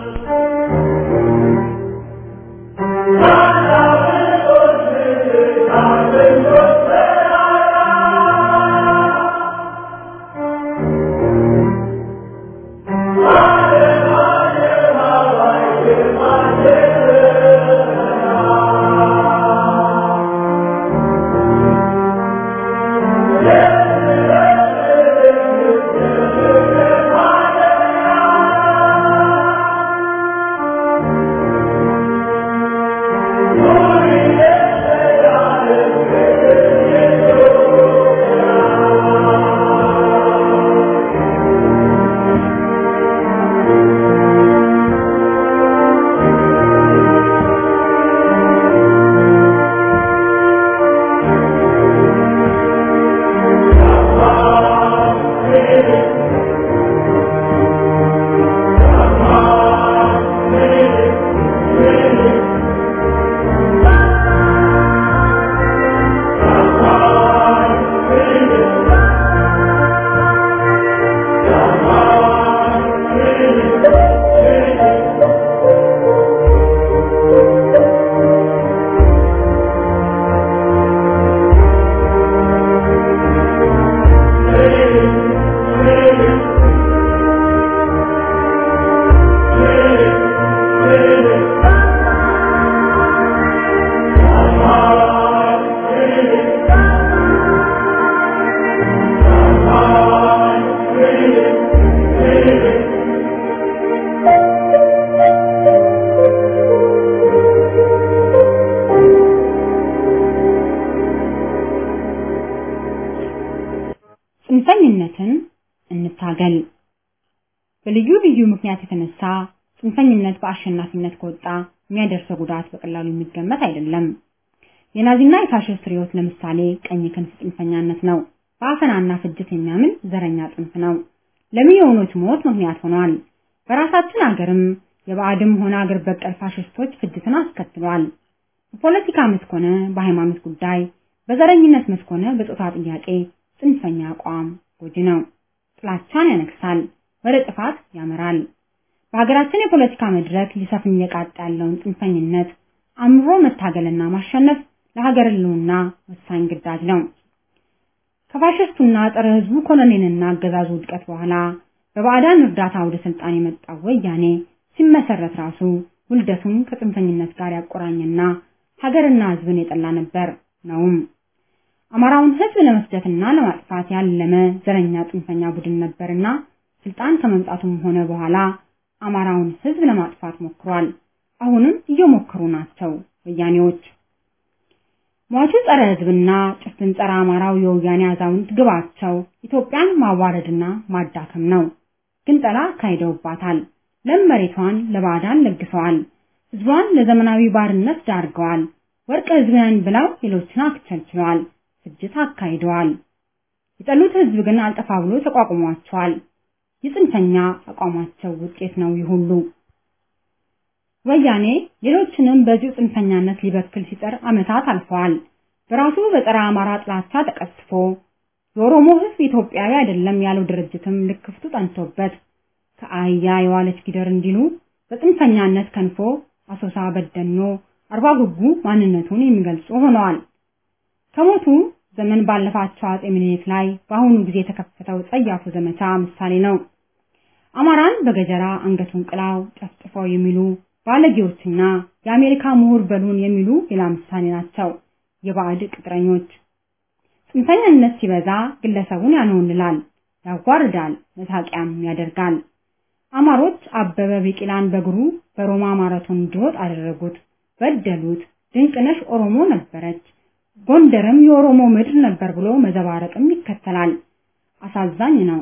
መታገል በልዩ ልዩ ምክንያት የተነሳ ጽንፈኝነት በአሸናፊነት ከወጣ የሚያደርሰው ጉዳት በቀላሉ የሚገመት አይደለም። የናዚና የፋሽስት ርዕዮት ለምሳሌ ቀኝ ክንፍ ጽንፈኛነት ነው። በአፈናና ፍጅት የሚያምን ዘረኛ ጽንፍ ነው። ለሚሊዮኖች ሞት ምክንያት ሆኗል። በራሳችን አገርም የባዕድም ሆነ አገር በቀል ፋሽስቶች ፍጅትን አስከትሏል። በፖለቲካ መስክ ሆነ በሃይማኖት ጉዳይ፣ በዘረኝነት መስክ ሆነ በጾታ ጥያቄ ጽንፈኛ አቋም ጎጂ ነው። ጥላቻን ያነግሳል፣ ወደ ጥፋት ያመራል። በሀገራችን የፖለቲካ መድረክ ሊሰፍን እየቃጣ ያለውን ጽንፈኝነት አምሮ መታገልና ማሸነፍ ለሀገር ሕልውና ወሳኝ ግዳጅ ነው። ከፋሽስቱና ጸረ ሕዝቡ ኮሎኔልና አገዛዙ ውድቀት በኋላ በባዕዳን እርዳታ ወደ ስልጣን የመጣው ወያኔ ሲመሰረት ራሱ ውልደቱን ከጽንፈኝነት ጋር ያቆራኘና ሀገርና ሕዝብን የጠላ ነበር ነውም። አማራውን ሕዝብ ለመፍጀትና ለማጥፋት ያለመ ዘረኛ ጽንፈኛ ቡድን ነበርና ስልጣን ከመምጣቱም ሆነ በኋላ አማራውን ሕዝብ ለማጥፋት ሞክሯል። አሁንም እየሞከሩ ናቸው ወያኔዎች። ሟቹ ጸረ ሕዝብና ጭፍን ጸረ አማራው የወያኔ አዛውንት ግባቸው ኢትዮጵያን ማዋረድና ማዳከም ነው። ግንጠላ አካሂደውባታል። ለም መሬቷን ለባዕዳን ለግሰዋል። ሕዝቧን ለዘመናዊ ባርነት ዳርገዋል። ወርቅ ሕዝብን ብለው ሌሎችን አክቸልችለዋል። ፍጅት አካሂደዋል። የጠሉት ሕዝብ ግን አልጠፋ ብሎ ተቋቁሟቸዋል። የጽንፈኛ አቋማቸው ውጤት ነው ይህ ሁሉ። ወያኔ ሌሎችንም በዚሁ ጽንፈኛነት ሊበክል ሲጠር ዓመታት አልፈዋል። በራሱ በጸረ አማራ ጥላቻ ተቀስፎ የኦሮሞ ሕዝብ ኢትዮጵያዊ አይደለም ያለው ድርጅትም ልክፍቱ ጠንቶበት ከአህያ የዋለች ጊደር እንዲሉ በጽንፈኛነት ከንፎ አሶሳ፣ በደኖ፣ አርባ ጉጉ ማንነቱን የሚገልጹ ሆነዋል። ከሞቱ ዘመን ባለፋቸው አጼ ምኒልክ ላይ በአሁኑ ጊዜ የተከፈተው ጸያፉ ዘመቻ ምሳሌ ነው። አማራን በገጀራ አንገቱን ቅላው ጨፍጭፈው የሚሉ ባለጌዎችና የአሜሪካ ምሁር በሉን የሚሉ ሌላ ምሳሌ ናቸው። የባዕድ ቅጥረኞች ጽንፈኛነት ሲበዛ ግለሰቡን ያንሆንላል፣ ያዋርዳል፣ መሳቂያም ያደርጋል። አማሮች አበበ ቢቂላን በእግሩ በሮማ ማራቶን እንዲሮጥ አደረጉት፣ በደሉት። ድንቅነሽ ኦሮሞ ነበረች፣ ጎንደርም የኦሮሞ ምድር ነበር ብሎ መዘባረቅም ይከተላል። አሳዛኝ ነው።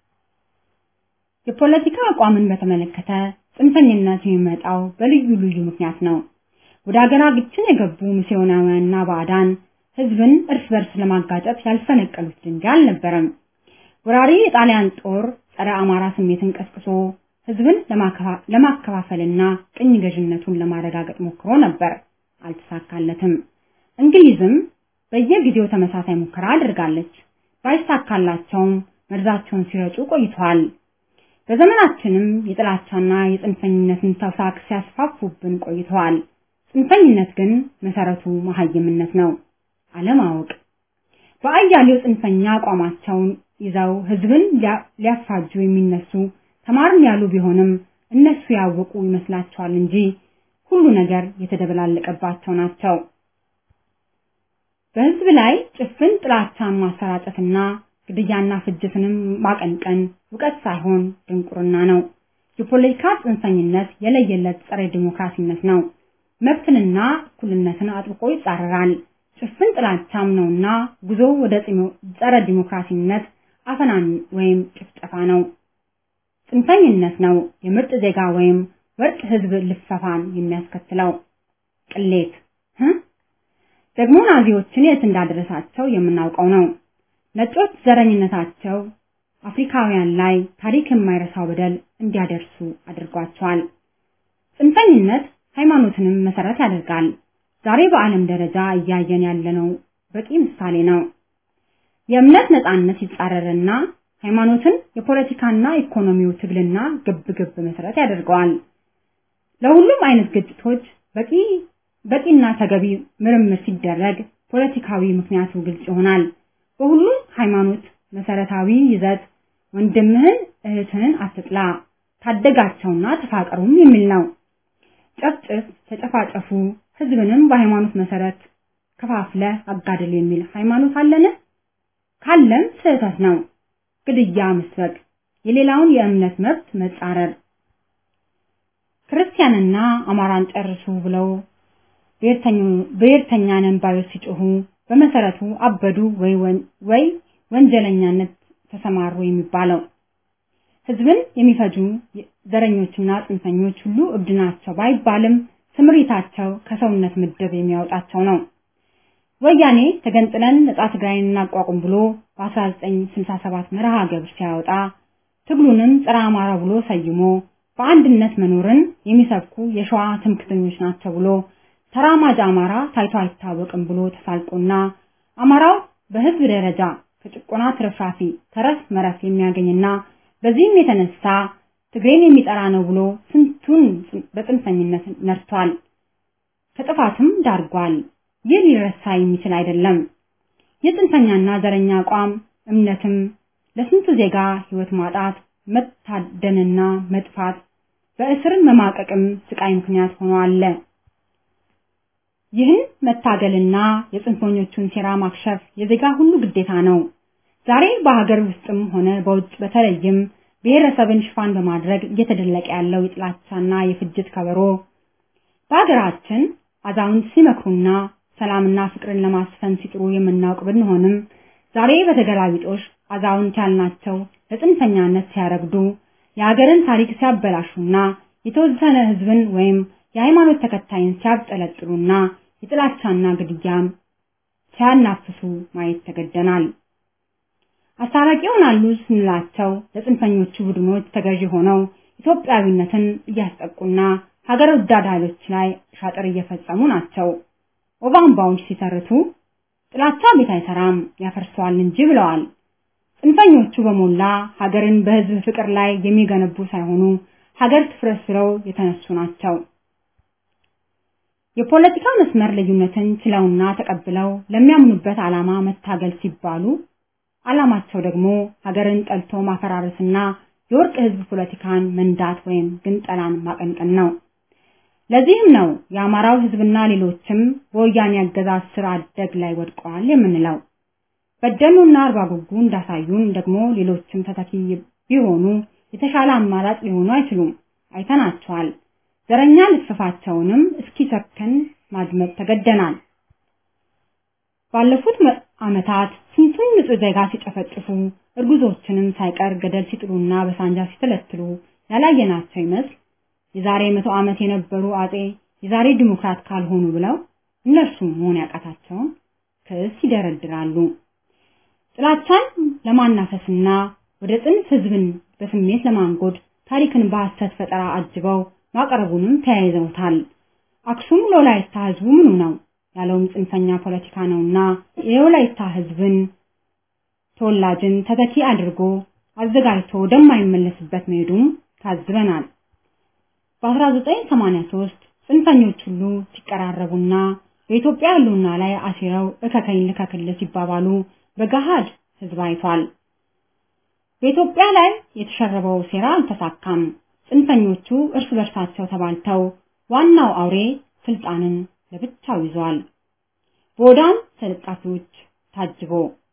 የፖለቲካ አቋምን በተመለከተ ጽንፈኝነት የሚመጣው በልዩ ልዩ ምክንያት ነው። ወደ ሀገራችን የገቡ ሚስዮናውያንና ባዕዳን ሕዝብን እርስ በርስ ለማጋጨት ያልፈነቀሉት ድንጋይ አልነበረም። ወራሪ የጣሊያን ጦር ጸረ አማራ ስሜትን ቀስቅሶ ሕዝብን ለማከፋፈልና ቅኝ ገዥነቱን ለማረጋገጥ ሞክሮ ነበር፣ አልተሳካለትም። እንግሊዝም በየጊዜው ተመሳሳይ ሙከራ አድርጋለች። ባይሳካላቸውም መርዛቸውን ሲረጩ ቆይተዋል። በዘመናችንም የጥላቻና የጽንፈኝነትን ተውሳክ ሲያስፋፉብን ቆይተዋል። ጽንፈኝነት ግን መሰረቱ መሀይምነት ነው፣ አለማወቅ። በአያሌው ጽንፈኛ አቋማቸውን ይዘው ህዝብን ሊያፋጁ የሚነሱ ተማርን ያሉ ቢሆንም እነሱ ያወቁ ይመስላቸዋል እንጂ ሁሉ ነገር የተደበላለቀባቸው ናቸው። በህዝብ ላይ ጭፍን ጥላቻን ማሰራጨትና ግድያና ፍጅትንም ማቀንቀን እውቀት ሳይሆን ድንቁርና ነው። የፖለቲካ ጽንፈኝነት የለየለት ጸረ ዲሞክራሲነት ነው። መብትንና እኩልነትን አጥብቆ ይጻረራል። ጭፍን ጥላቻም ነውና ጉዞ ወደ ጸረ ዲሞክራሲነት አፈናን ወይም ጭፍጨፋ ነው። ጽንፈኝነት ነው የምርጥ ዜጋ ወይም ወርቅ ህዝብ ልፈፋን የሚያስከትለው። ቅሌት ደግሞ ናዚዎችን የት እንዳደረሳቸው የምናውቀው ነው። ነጮች ዘረኝነታቸው አፍሪካውያን ላይ ታሪክ የማይረሳው በደል እንዲያደርሱ አድርጓቸዋል። ጽንፈኝነት ሃይማኖትንም መሰረት ያደርጋል። ዛሬ በዓለም ደረጃ እያየን ያለነው በቂ ምሳሌ ነው። የእምነት ነጻነት ይጻረርና ሃይማኖትን የፖለቲካና ኢኮኖሚው ትግልና ግብግብ መሰረት ያደርገዋል። ለሁሉም አይነት ግጭቶች በቂ በቂና ተገቢ ምርምር ሲደረግ ፖለቲካዊ ምክንያቱ ግልጽ ይሆናል። በሁሉም ሃይማኖት መሰረታዊ ይዘት ወንድምህን እህትህን አትጥላ፣ ታደጋቸውና ተፋቀሩም የሚል ነው። ጨፍጭፍ፣ ተጨፋጨፉ፣ ህዝብንም በሃይማኖት መሰረት ከፋፍለ አጋድል የሚል ሃይማኖት አለን? ካለም ስህተት ነው። ግድያ መስበክ፣ የሌላውን የእምነት መብት መጻረር፣ ክርስቲያንና አማራን ጨርሱ ብለው ብሔርተኛ ነን ባዮች ሲጮሁ በመሰረቱ አበዱ ወይ ወይ ወንጀለኛነት ተሰማሩ የሚባለው ህዝብን የሚፈጁ ዘረኞችና ጽንፈኞች ሁሉ እብድ ናቸው ባይባልም ስምሪታቸው ከሰውነት ምድብ የሚያወጣቸው ነው። ወያኔ ተገንጥለን ነጻ ትግራይን እናቋቁም ብሎ በ1967 መርሃ ግብር ሲያወጣ ትግሉንም ጸረ አማራ ብሎ ሰይሞ በአንድነት መኖርን የሚሰብኩ የሸዋ ትምክተኞች ናቸው ብሎ ተራማጅ አማራ ታይቶ አይታወቅም ብሎ ተሳልቆና አማራው በህዝብ ደረጃ ከጭቆና ትርፍራፊ ተረፍ መረፍ የሚያገኝና በዚህም የተነሳ ትግሬን የሚጠራ ነው ብሎ ስንቱን በጽንፈኝነት ነርቷል፣ ከጥፋትም ዳርጓል። ይህ ሊረሳ የሚችል አይደለም። የጽንፈኛና ዘረኛ አቋም እምነትም ለስንቱ ዜጋ ህይወት ማጣት፣ መታደንና መጥፋት፣ በእስር መማቀቅም ስቃይ ምክንያት ሆኖ አለ። ይህን መታገልና የጽንፈኞቹን ሴራ ማክሸፍ የዜጋ ሁሉ ግዴታ ነው። ዛሬ በሀገር ውስጥም ሆነ በውጭ በተለይም ብሔረሰብን ሽፋን በማድረግ እየተደለቀ ያለው የጥላቻና የፍጅት ከበሮ በሀገራችን አዛውንት ሲመክሩና ሰላምና ፍቅርን ለማስፈን ሲጥሩ የምናውቅ ብንሆንም ዛሬ በተገላቢጦሽ አዛውንት ያልናቸው ለጽንፈኛነት ሲያረግዱ የሀገርን ታሪክ ሲያበላሹና የተወሰነ ህዝብን ወይም የሃይማኖት ተከታይን ሲያብጠለጥሉና የጥላቻና ግድያም ሲያናፍሱ ማየት ተገደናል። አስታራቂ ይሆናሉ ስንላቸው ለጽንፈኞቹ ቡድኖች ተገዢ ሆነው ኢትዮጵያዊነትን እያስጠቁና ሀገር ወዳድ ኃይሎች ላይ ሻጥር እየፈጸሙ ናቸው። ኦባምባዎች ሲተርቱ ጥላቻ ቤት አይሰራም ያፈርሰዋል እንጂ ብለዋል። ጽንፈኞቹ በሞላ ሀገርን በህዝብ ፍቅር ላይ የሚገነቡ ሳይሆኑ ሀገር ትፍረስ ብለው የተነሱ ናቸው። የፖለቲካ መስመር ልዩነትን ችለውና ተቀብለው ለሚያምኑበት ዓላማ መታገል ሲባሉ ዓላማቸው ደግሞ ሀገርን ጠልቶ ማፈራረስና የወርቅ ህዝብ ፖለቲካን መንዳት ወይም ግንጠላን ማቀንቀን ነው። ለዚህም ነው የአማራው ህዝብና ሌሎችም በወያኔ አገዛዝ ስር አደግ ላይ ወድቀዋል የምንለው። በደሉና አርባ ጉጉ እንዳሳዩን ደግሞ ሌሎችም ተተኪ ቢሆኑ የተሻለ አማራጭ ሊሆኑ አይችሉም። አይተናቸዋል። ዘረኛ ልፍፋቸውንም እስኪሰከን ማድመጥ ተገደናል። ባለፉት ዓመታት ስንቱን ንጹህ ዜጋ ሲጨፈጭፉ እርጉዞችንም ሳይቀር ገደል ሲጥሉና በሳንጃ ሲተለትሉ ያላየናቸው ይመስል የዛሬ መቶ ዓመት የነበሩ አጼ የዛሬ ዲሞክራት ካልሆኑ ብለው እነርሱ መሆን ያቃታቸውን ክስ ይደረድራሉ። ጥላቻን ለማናፈስና ወደ ጽንፍ ህዝብን በስሜት ለማንጎድ ታሪክን በሐሰት ፈጠራ አጅበው ማቅረቡንም ተያይዘውታል። አክሱም ለወላይታ ህዝቡ ምኑ ነው ያለውም ጽንፈኛ ፖለቲካ ነውና የወላይታ ህዝብን ተወላጅን ተተኪ አድርጎ አዘጋጅቶ ወደማይመለስበት መሄዱም ታዝበናል። በ1983 ጽንፈኞች ሁሉ ሲቀራረቡና በኢትዮጵያ ህልውና ላይ አሲረው እከከኝ ልከክል ሲባባሉ በገሃድ ህዝብ አይቷል። በኢትዮጵያ ላይ የተሸረበው ሴራ አልተሳካም። ጽንፈኞቹ እርስ በርሳቸው ተባልተው ዋናው አውሬ ስልጣንን ለብቻው ይዟል። በወዳም ተለጣፊዎች ታጅቦ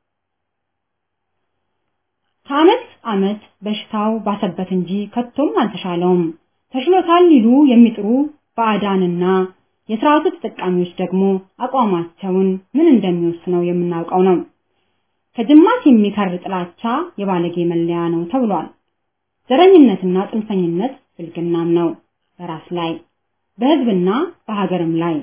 ከዓመት ዓመት በሽታው ባሰበት እንጂ ከቶም አልተሻለውም። ተሽሎታል ሊሉ የሚጥሩ ባዕዳንና የስርዓቱ ተጠቃሚዎች ደግሞ አቋማቸውን ምን እንደሚወስነው የምናውቀው ነው። ከጅማት የሚከር ጥላቻ የባለጌ መለያ ነው ተብሏል። ዘረኝነትና ጽንፈኝነት ብልግናም ነው በራስ ላይ በህዝብና በሀገርም ላይ።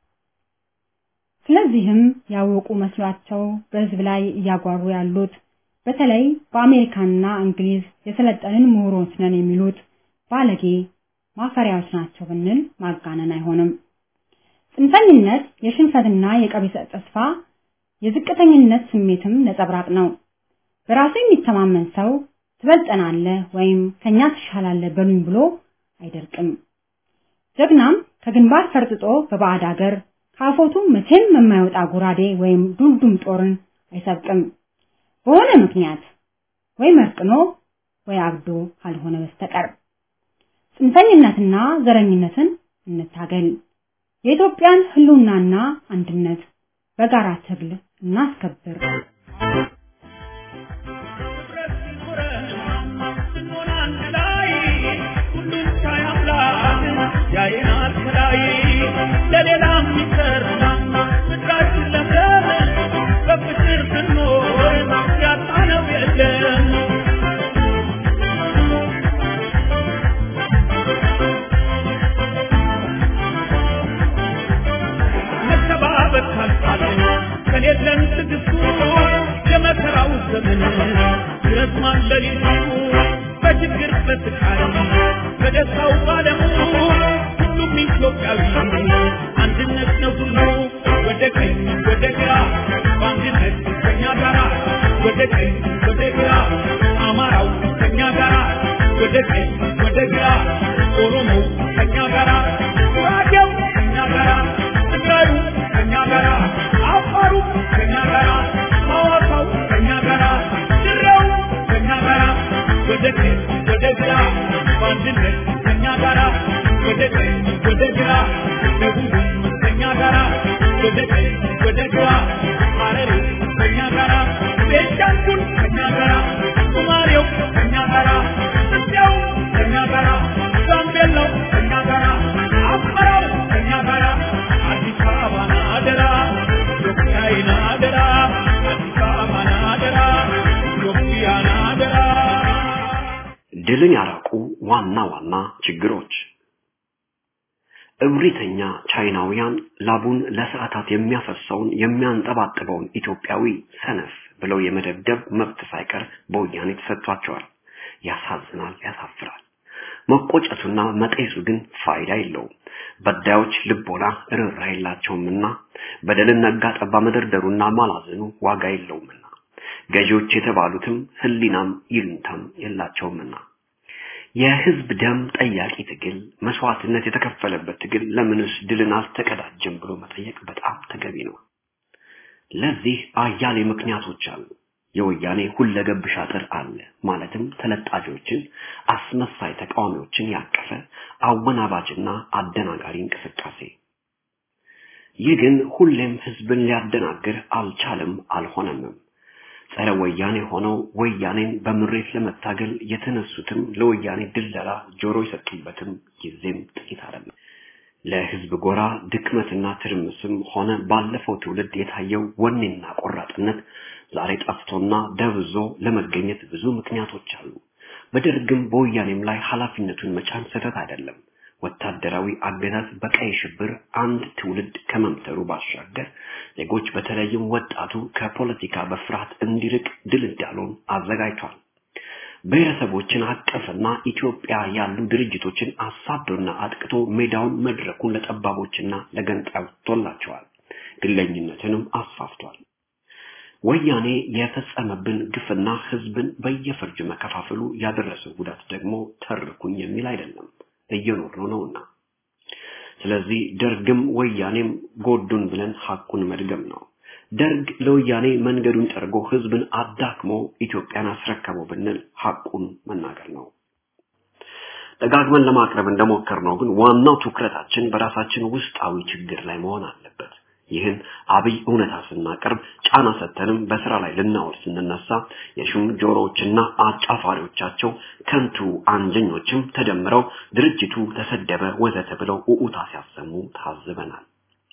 ስለዚህም ያወቁ መስሏቸው በህዝብ ላይ እያጓሩ ያሉት በተለይ በአሜሪካና እንግሊዝ የሰለጠንን ምሁሮች ነን የሚሉት ባለጌ ማፈሪያዎች ናቸው ብንል ማጋነን አይሆንም። ጽንፈኝነት የሽንፈትና የቀቢጸ ተስፋ የዝቅተኝነት ስሜትም ነጸብራቅ ነው። በራሱ የሚተማመን ሰው ትበልጠናለህ ወይም ከኛ ትሻላለህ በሉኝ ብሎ አይደርቅም። ጀግናም ከግንባር ፈርጥጦ በባዕድ ሀገር ካፎቱ መቼም የማይወጣ ጎራዴ ወይም ዱልዱም ጦርን አይሰብቅም። በሆነ ምክንያት ወይ መርቅኖ ወይ አብዶ ካልሆነ በስተቀር ጽንፈኝነትና ዘረኝነትን እንታገል። የኢትዮጵያን ህልውናና አንድነት በጋራ ትግል እናስከብር። ያየናል ከላይ ለሌላ የሚሰራ ምድራችን ለምለም በፍቅር ብንኖር ያጣነው የለም የለን ትዕግስቱ የመከራው ዘመን ይረዝማል ሌሊቱ በችግር በስቃይ በደስታው ባለሙ ሁሉም ኢትዮጵያዊ አንድነት ነው ሁሉ ወደ ቀኝ ወደ ግራ በአንድነት ከኛ ጋራ ወደ ቀኝ ወደ ግራ አማራው ከኛ ጋራ ወደ ቀኝ ወደ ግራ ኦሮሞው ከኛ ጋራ ጉራጌው ከኛ ጋራ ትግራዩ ከኛ ጋራ አፋሩ ከኛ ጋራ ሐዋሳው ከኛ ጋራ ድሬው ከኛ ጋራ ወደ ቀኝ ወደ ግራ በአንድነት ከኛ ጋራ ወደ ቀኝ ወደ ግራ ደቡብ ከኛ ጋራ ወደ ቀኝ ወደ ግራ ሐረሪ ከኛ ጋራ ቤንሻንጉል ከኛ ጋራ ሶማሌው ከኛ ጋራ ኢትዮጵያው ከኛ ጋራ ጋምቤላው ከኛ ጋራ አማራው ከኛ ጋራ አዲስ አበባን አደራ ኢትዮጵያን አደራ አዲስ አበባን አደራ ኢትዮጵያን አደራ ድልን ያራቁ ዋና ዋና ችግሮች እብሪተኛ ቻይናውያን ላቡን ለሰዓታት የሚያፈሰውን የሚያንጠባጥበውን ኢትዮጵያዊ ሰነፍ ብለው የመደብደብ መብት ሳይቀር በወያኔ ተሰጥቷቸዋል። ያሳዝናል፣ ያሳፍራል። መቆጨቱና መጤሱ ግን ፋይዳ የለውም። በዳዮች ልቦና ርኅራኄ የላቸውምና በደልን ነጋ ጠባ መደርደሩና ማላዘኑ ዋጋ የለውምና ገዢዎች የተባሉትም ሕሊናም ይሉንታም የላቸውምና የህዝብ ደም ጠያቂ ትግል መስዋዕትነት የተከፈለበት ትግል ለምንስ ድልን አልተቀዳጀም ብሎ መጠየቅ በጣም ተገቢ ነው። ለዚህ አያሌ ምክንያቶች አሉ። የወያኔ ሁለገብ ሻጥር አለ። ማለትም ተለጣፊዎችን፣ አስመሳይ ተቃዋሚዎችን ያቀፈ አወናባጅና አደናጋሪ እንቅስቃሴ። ይህ ግን ሁሌም ህዝብን ሊያደናግር አልቻለም፣ አልሆነምም። ጸረ ወያኔ ሆነው ወያኔን በምሬት ለመታገል የተነሱትም ለወያኔ ድለላ ጆሮ የሰጡበትም ጊዜም ጥቂት አይደለም። ለህዝብ ጎራ ድክመትና ትርምስም ሆነ ባለፈው ትውልድ የታየው ወኔና ቆራጥነት ዛሬ ጠፍቶና ደብዞ ለመገኘት ብዙ ምክንያቶች አሉ። በደርግም በወያኔም ላይ ኃላፊነቱን መጫን ስህተት አይደለም። ወታደራዊ አገዛዝ በቀይ ሽብር አንድ ትውልድ ከመምተሩ ባሻገር ዜጎች በተለይም ወጣቱ ከፖለቲካ በፍርሃት እንዲርቅ ድልዳሎን አዘጋጅቷል። ብሔረሰቦችን አቀፍና ኢትዮጵያ ያሉ ድርጅቶችን አሳዶና አጥቅቶ ሜዳውን መድረኩን ለጠባቦችና ለገንጣዮች ቶላቸዋል። ግለኝነትንም አስፋፍቷል። ወያኔ የፈጸመብን ግፍና ህዝብን በየፈርጁ መከፋፈሉ ያደረሰው ጉዳት ደግሞ ተርኩኝ የሚል አይደለም፣ እየኖርነው ነውና። ስለዚህ ደርግም ወያኔም ጎዱን ብለን ሐቁን መድገም ነው። ደርግ ለወያኔ መንገዱን ጠርጎ ህዝብን አዳክሞ ኢትዮጵያን አስረከበው ብንል ሐቁን መናገር ነው። ደጋግመን ለማቅረብ እንደሞከርነው ግን ዋናው ትኩረታችን በራሳችን ውስጣዊ ችግር ላይ መሆን አለበት። ይህን አብይ እውነታ ስናቀርብ ጫና ሰተንም በስራ ላይ ልናውል ስንነሳ የሹም ጆሮዎችና አጫፋሪዎቻቸው ከንቱ አንጀኞችም ተደምረው ድርጅቱ ተሰደበ ወዘተ ብለው ኡኡታ ሲያሰሙ ታዝበናል።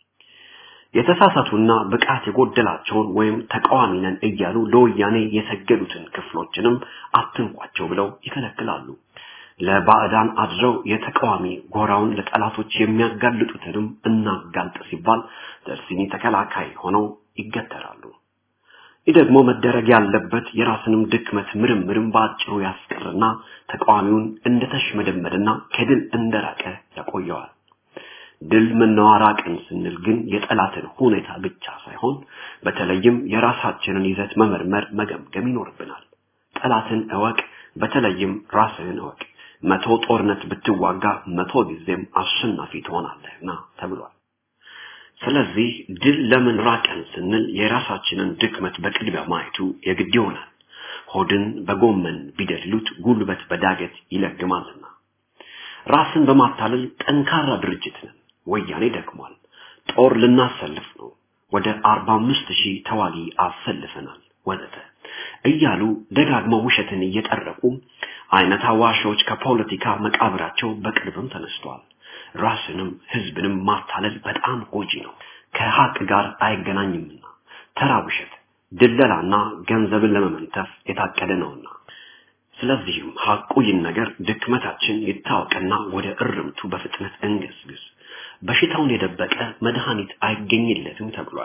የተሳሳቱና ብቃት የጎደላቸውን ወይም ተቃዋሚ ነን እያሉ ለወያኔ የሰገዱትን ክፍሎችንም አትንኳቸው ብለው ይከለክላሉ። ለባዕዳን አድረው የተቃዋሚ ጎራውን ለጠላቶች የሚያጋልጡትንም እናጋልጥ ሲባል ደርሲኒ ተከላካይ ሆነው ይገተራሉ። ይህ ደግሞ መደረግ ያለበት የራስንም ድክመት ምርምርም በአጭሩ ያስቀርና ተቃዋሚውን እንደተሽመደመደና ከድል እንደራቀ ያቆየዋል። ድል መናዋራቅን ስንል ግን የጠላትን ሁኔታ ብቻ ሳይሆን በተለይም የራሳችንን ይዘት መመርመር መገምገም ይኖርብናል። ጠላትን እወቅ፣ በተለይም ራስህን እወቅ። መቶ ጦርነት ብትዋጋ መቶ ጊዜም አሸናፊ ትሆናለህና ተብሏል። ስለዚህ ድል ለምን ራቀን ስንል የራሳችንን ድክመት በቅድሚያ ማየቱ የግድ ይሆናል። ሆድን በጎመን ቢደልሉት ጉልበት በዳገት ይለግማልና። ራስን በማታለል ጠንካራ ድርጅት ነን። ወያኔ ደክሟል። ጦር ልናሰልፍ ነው። ወደ አርባ አምስት ሺህ ተዋጊ አሰልፈናል ወዘተ እያሉ ደጋግመው ውሸትን እየጠረቁ አይነት አዋሾች ከፖለቲካ መቃብራቸው በቅርብም ተነስተዋል። ራስንም ህዝብንም ማታለል በጣም ጎጂ ነው፣ ከሀቅ ጋር አይገናኝምና ተራ ውሸት፣ ድለላና ገንዘብን ለመመንተፍ የታቀደ ነውና። ስለዚህም ሀቁ ይህን ነገር ድክመታችን ይታወቅና ወደ እርምቱ በፍጥነት እንገስግስ። በሽታውን የደበቀ መድኃኒት አይገኝለትም ተብሏል።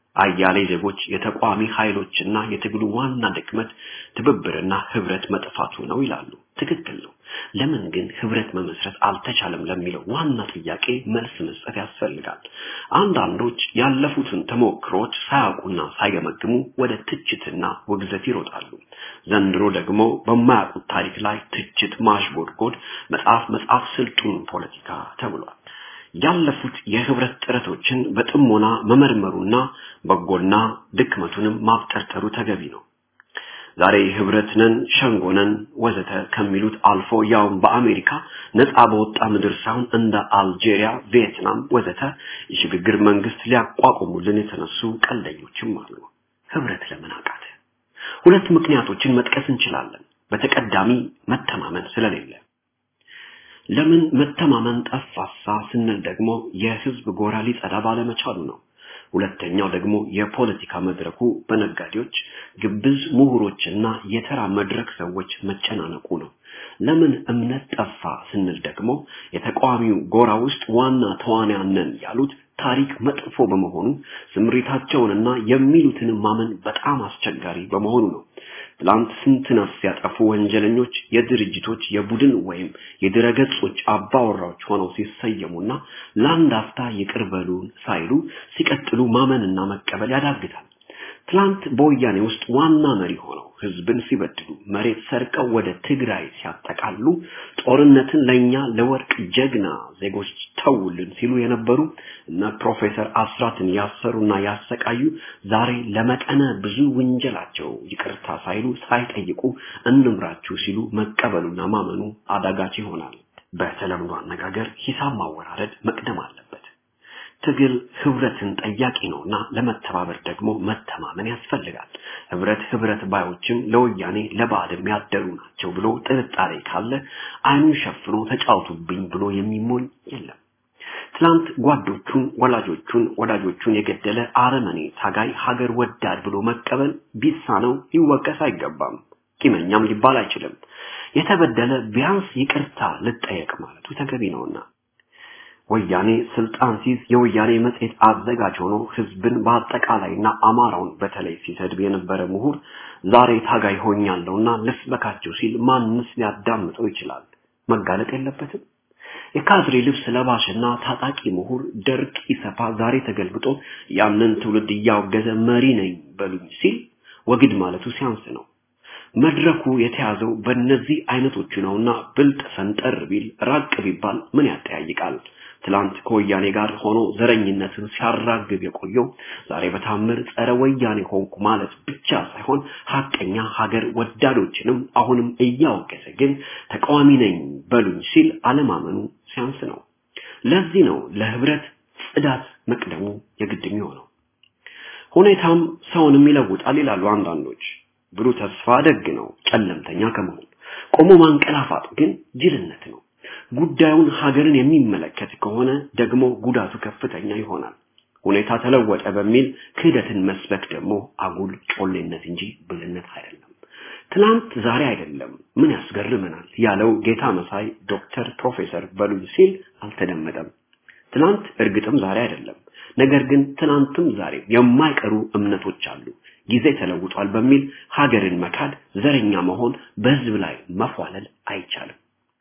አያሌ ዜጎች የተቋሚ ኃይሎችና የትግሉ ዋና ድክመት ትብብርና ህብረት መጥፋቱ ነው ይላሉ። ትክክል ነው። ለምን ግን ህብረት መመስረት አልተቻለም ለሚለው ዋና ጥያቄ መልስ መስጠት ያስፈልጋል። አንዳንዶች ያለፉትን ተሞክሮች ሳያውቁና ሳይገመግሙ ወደ ትችትና ውግዘት ይሮጣሉ። ዘንድሮ ደግሞ በማያውቁት ታሪክ ላይ ትችት ማሽጎድጎድ፣ መጽሐፍ መጽሐፍ ስልጡን ፖለቲካ ተብሏል። ያለፉት የህብረት ጥረቶችን በጥሞና መመርመሩና በጎና ድክመቱንም ማብጠርጠሩ ተገቢ ነው። ዛሬ ህብረት ነን፣ ሸንጎ ነን ወዘተ ከሚሉት አልፎ ያውም በአሜሪካ ነፃ በወጣ ምድር ሳይሆን እንደ አልጄሪያ፣ ቪየትናም ወዘተ የሽግግር መንግስት ሊያቋቁሙልን የተነሱ ቀልደኞችም አሉ። ህብረት ለምን አቃተ? ሁለት ምክንያቶችን መጥቀስ እንችላለን። በተቀዳሚ መተማመን ስለሌለ ለምን መተማመን ጠፋሳ ስንል ደግሞ የህዝብ ጎራ ሊጸዳ ባለመቻሉ ነው። ሁለተኛው ደግሞ የፖለቲካ መድረኩ በነጋዴዎች፣ ግብዝ ምሁሮችና የተራ መድረክ ሰዎች መጨናነቁ ነው። ለምን እምነት ጠፋ ስንል ደግሞ የተቃዋሚው ጎራ ውስጥ ዋና ተዋንያን ነን ያሉት ታሪክ መጥፎ በመሆኑ ስምሪታቸውንና የሚሉትን ማመን በጣም አስቸጋሪ በመሆኑ ነው። ትላንት ስንት ነፍስ ያጠፉ ወንጀለኞች የድርጅቶች የቡድን ወይም የድረገጾች አባወራዎች ሆነው ሲሰየሙና ለአንድ አፍታ ይቅር በሉን ሳይሉ ሲቀጥሉ ማመንና መቀበል ያዳግታል። ትላንት በወያኔ ውስጥ ዋና መሪ ሆነው ህዝብን ሲበድሉ መሬት ሰርቀው ወደ ትግራይ ሲያጠቃሉ ጦርነትን ለኛ ለወርቅ ጀግና ዜጎች ተውልን ሲሉ የነበሩ እነ ፕሮፌሰር አስራትን ያሰሩና ያሰቃዩ ዛሬ ለመጠነ ብዙ ወንጀላቸው ይቅርታ ሳይሉ ሳይጠይቁ እንምራችሁ ሲሉ መቀበሉና ማመኑ አዳጋች ይሆናል። በተለምዶ አነጋገር ሂሳብ ማወራረድ መቅደም አለበት። ትግል ህብረትን ጠያቂ ነውና ለመተባበር ደግሞ መተማመን ያስፈልጋል። ህብረት ህብረት ባዮችም ለወያኔ ለባዕድም ያደሩ ናቸው ብሎ ጥርጣሬ ካለ አይኑን ሸፍኖ ተጫውቱብኝ ብሎ የሚሞኝ የለም። ትላንት ጓዶቹን፣ ወላጆቹን፣ ወዳጆቹን የገደለ አረመኔ ታጋይ ሀገር ወዳድ ብሎ መቀበል ቢሳነው ሊወቀስ አይገባም። ቂመኛም ሊባል አይችልም። የተበደለ ቢያንስ ይቅርታ ልጠየቅ ማለቱ ተገቢ ነውና ወያኔ ስልጣን ሲይዝ የወያኔ መጽሔት አዘጋጅ ሆኖ ህዝብን በአጠቃላይና አማራውን በተለይ ሲሰድብ የነበረ ምሁር ዛሬ ታጋይ ሆኛለሁና ልስበካቸው ሲል ማንስ ሊያዳምጠው ይችላል? መጋለጥ የለበትም። የካድሬ ልብስ ለባሽና ታጣቂ ምሁር ደርግ ኢሰፓ ዛሬ ተገልብጦ ያንን ትውልድ እያወገዘ መሪ ነኝ በሉኝ ሲል ወግድ ማለቱ ሲያንስ ነው። መድረኩ የተያዘው በእነዚህ አይነቶቹ ነውና ብልጥ ፈንጠር ቢል ራቅ ቢባል ምን ያጠያይቃል? ትላንት ከወያኔ ጋር ሆኖ ዘረኝነትን ሲያራግብ የቆየው ዛሬ በታምር ጸረ ወያኔ ሆንኩ ማለት ብቻ ሳይሆን ሀቀኛ ሀገር ወዳዶችንም አሁንም እያወገዘ ግን ተቃዋሚ ነኝ በሉኝ ሲል አለማመኑ ሲያንስ ነው። ለዚህ ነው ለህብረት ጽዳት መቅደሙ የግድ የሚሆነው። ሁኔታም ሰውንም ይለውጣል ይላሉ አንዳንዶች። ብሩህ ተስፋ ደግ ነው ጨለምተኛ ከመሆን ቆሞ ማንቀላፋት ግን ጅልነት ነው። ጉዳዩን ሀገርን የሚመለከት ከሆነ ደግሞ ጉዳቱ ከፍተኛ ይሆናል። ሁኔታ ተለወጠ በሚል ክህደትን መስበክ ደግሞ አጉል ጮሌነት እንጂ ብልነት አይደለም። ትናንት ዛሬ አይደለም ምን ያስገርመናል ያለው ጌታ መሳይ ዶክተር ፕሮፌሰር በሉኝ ሲል አልተደመጠም። ትናንት እርግጥም ዛሬ አይደለም። ነገር ግን ትናንትም ዛሬ የማይቀሩ እምነቶች አሉ። ጊዜ ተለውጧል በሚል ሀገርን መካድ፣ ዘረኛ መሆን፣ በህዝብ ላይ መፏለል አይቻልም።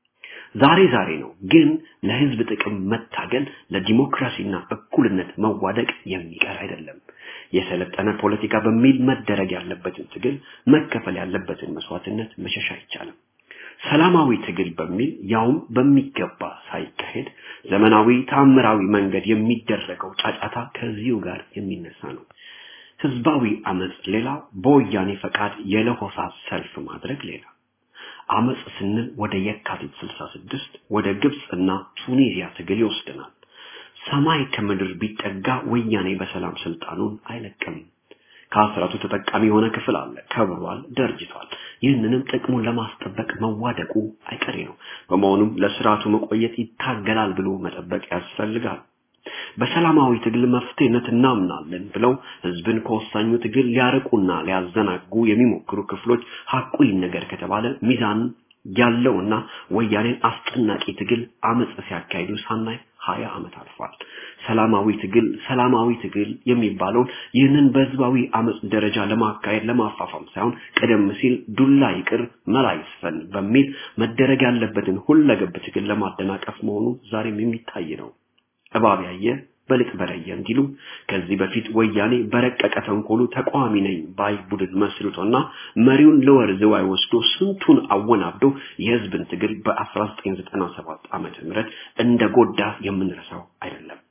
ዛሬ ዛሬ ነው። ግን ለህዝብ ጥቅም መታገል፣ ለዲሞክራሲና እኩልነት መዋደቅ የሚቀር አይደለም። የሰለጠነ ፖለቲካ በሚል መደረግ ያለበትን ትግል፣ መከፈል ያለበትን መስዋዕትነት መሸሽ አይቻልም። ሰላማዊ ትግል በሚል ያውም በሚገባ ሳይካሄድ ዘመናዊ ታምራዊ መንገድ የሚደረገው ጫጫታ ከዚሁ ጋር የሚነሳ ነው። ህዝባዊ አመጽ ሌላ፣ በወያኔ ፈቃድ የለሆሳስ ሰልፍ ማድረግ ሌላ። አመጽ ስንል ወደ የካቲት 66 ወደ ግብጽ እና ቱኒዚያ ትግል ይወስደናል። ሰማይ ከምድር ቢጠጋ ወያኔ በሰላም ስልጣኑን አይለቅም። ከአስራቱ ተጠቃሚ የሆነ ክፍል አለ፣ ከብሯል፣ ደርጅቷል። ይህንንም ጥቅሙን ለማስጠበቅ መዋደቁ አይቀሬ ነው። በመሆኑም ለስርዓቱ መቆየት ይታገላል ብሎ መጠበቅ ያስፈልጋል። በሰላማዊ ትግል መፍትሄነት እናምናለን ብለው ህዝብን ከወሳኙ ትግል ሊያርቁና ሊያዘናጉ የሚሞክሩ ክፍሎች ሐቁ ይነገር ከተባለ ሚዛን ያለውና ወያኔን አስጨናቂ ትግል አመጽ ሲያካሂዱ ሳናይ ሀያ ዓመት አልፏል። ሰላማዊ ትግል ሰላማዊ ትግል የሚባለውን ይህንን በህዝባዊ አመፅ ደረጃ ለማካሄድ ለማፋፋም ሳይሆን ቀደም ሲል ዱላ ይቅር መላ ይስፈን በሚል መደረግ ያለበትን ሁለገብ ትግል ለማደናቀፍ መሆኑ ዛሬም የሚታይ ነው። እባብ ያየ በልጥ በረየ እንዲሉ ከዚህ በፊት ወያኔ በረቀቀ ተንኮሉ ተቃዋሚ ነኝ ባይ ቡድን መስርቶና መሪውን ለወር ዝዋይ ወስዶ ስንቱን አወናብዶ የህዝብን ትግል በ1997 ዓመተ ምህረት እንደ ጎዳ የምንረሳው አይደለም።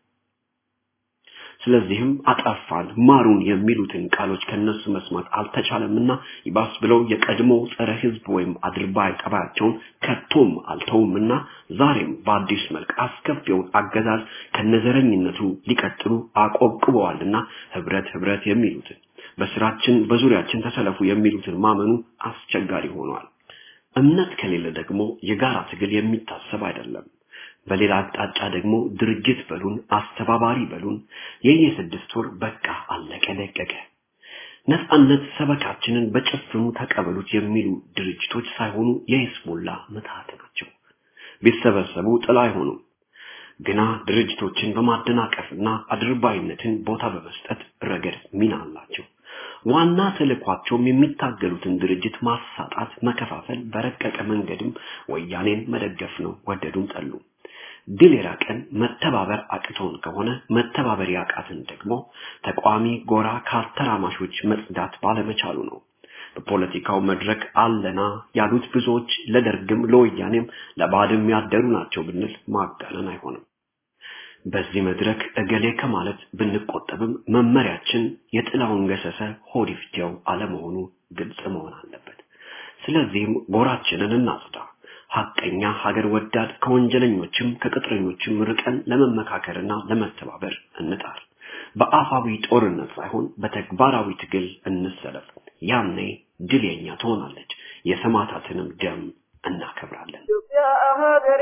ስለዚህም አጠፋን ማሩን የሚሉትን ቃሎች ከነሱ መስማት አልተቻለምና ይባስ ብለው የቀድሞ ጸረ ህዝብ ወይም አድርባይ ጠባያቸውን ከቶም አልተውምና ዛሬም በአዲስ መልክ አስከፊውን አገዛዝ ከነዘረኝነቱ ሊቀጥሉ አቆብቅበዋልና ህብረት ህብረት የሚሉትን በስራችን በዙሪያችን ተሰለፉ የሚሉትን ማመኑ አስቸጋሪ ሆኗል። እምነት ከሌለ ደግሞ የጋራ ትግል የሚታሰብ አይደለም። በሌላ አቅጣጫ ደግሞ ድርጅት በሉን አስተባባሪ በሉን የየስድስት ወር በቃ አለቀ ደቀቀ ነፃነት ሰበካችንን በጭፍኑ ተቀበሉት የሚሉ ድርጅቶች ሳይሆኑ የይስሙላ ምትሃት ናቸው። ቢሰበሰቡ ጥላ አይሆኑም። ግና ድርጅቶችን በማደናቀፍና አድርባይነትን ቦታ በመስጠት ረገድ ሚና አላቸው። ዋና ተልኳቸውም የሚታገሉትን ድርጅት ማሳጣት፣ መከፋፈል፣ በረቀቀ መንገድም ወያኔን መደገፍ ነው። ወደዱም ጠሉ። ድል የራቀን መተባበር አቅቶን ከሆነ መተባበር ያቃትን ደግሞ ተቋሚ ጎራ ከአተራማሾች መጽዳት ባለመቻሉ ነው። በፖለቲካው መድረክ አለና ያሉት ብዙዎች ለደርግም ለወያኔም ለባድም ያደሩ ናቸው ብንል ማጋነን አይሆንም። በዚህ መድረክ እገሌ ከማለት ብንቆጠብም መመሪያችን የጥላውን ገሰሰ ሆድ ይፍጀው አለመሆኑ ግልጽ መሆን አለበት። ስለዚህም ጎራችንን እናጽዳ። ሐቀኛ ሀገር ወዳድ ከወንጀለኞችም ከቅጥረኞችም ርቀን ለመመካከርና ለመተባበር እንጣር። በአፋዊ ጦርነት ሳይሆን በተግባራዊ ትግል እንሰለፍ። ያኔ ድል የኛ ትሆናለች። የሰማዕታትንም ደም እናከብራለን። ሀገሬ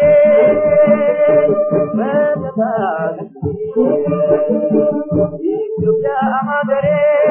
ኢትዮጵያ ሀገሬ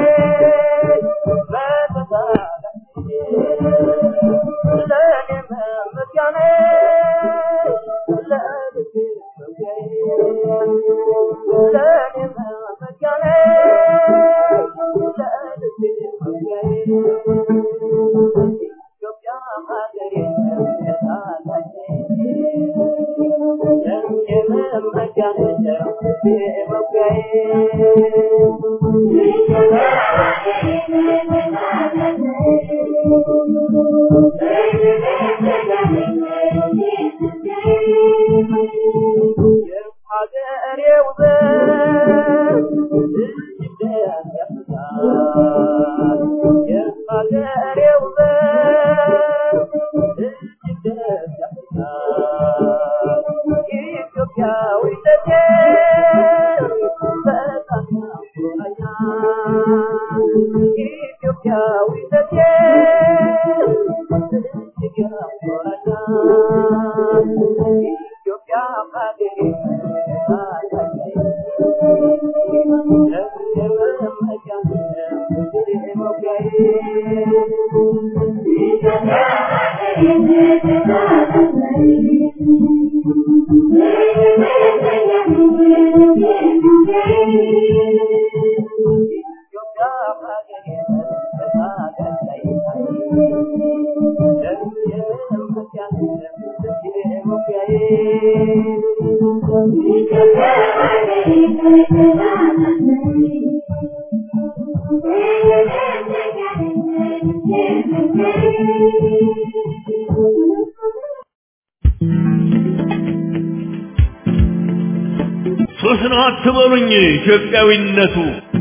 ሶስት ነው አትበሉኝ ኢትዮጵያዊነቱ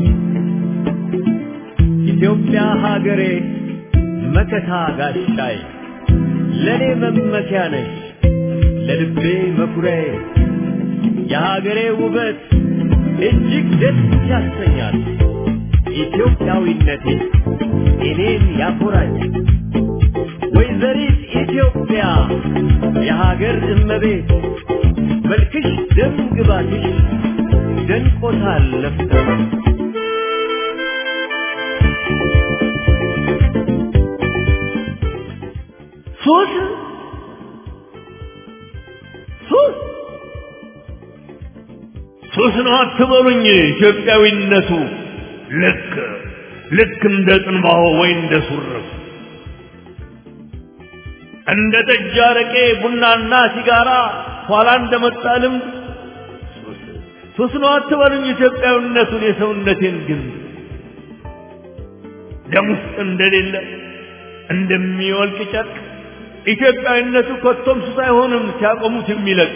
ኢትዮጵያ ሀገሬ መከታ ጋሻይ ለኔ መመኪያ ነሽ ለልቤ መኩሪያዬ የሀገሬ ውበት እጅግ ደስ ያሰኛል ኢትዮጵያዊነቴ እኔን ያኮራኝ ወይዘሪት ኢትዮጵያ የሀገር እመቤት መልክሽ ደም ግባትሽ ደንቆታል ለፍተው ሱስ ሱስ ሱስ ነው አትበሉኝ ኢትዮጵያዊነቱ ልክ ልክ እንደ ጽንባሆ ወይ እንደ ሱርፍ እንደ ጠጅ አረቄ ቡናና ሲጋራ ኋላ እንደመጣ ልምድ ሱስ ነው አትበሉኝ ኢትዮጵያዊነቱን የሰውነቴን ግን ደም ውስጥ እንደሌለ እንደሚወልቅ ጨርቅ ኢትዮጵያዊነቱ ከቶም ሱስ አይሆንም ሲያቆሙት የሚለቅ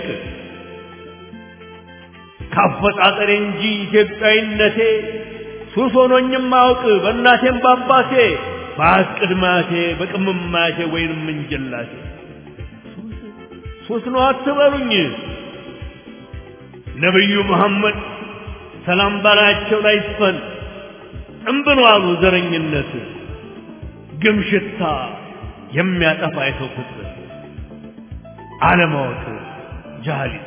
ካፈጣጠሬ እንጂ ኢትዮጵያዊነቴ ሱስ ሆኖኝም አውቅ በእናቴም በአባቴ በአያት ቅድማቴ በቅምማቴ ወይንም እንጀላቴ ሱስ ነው አትበሉኝ ነቢዩ መሐመድ ሰላም ባላቸው ላይ ይስፈን እምብሎ አሉ ዘረኝነት ግም ሽታ የሚያጠፋ የሰው ፍጥረት አለማወቅ ጃሃሊት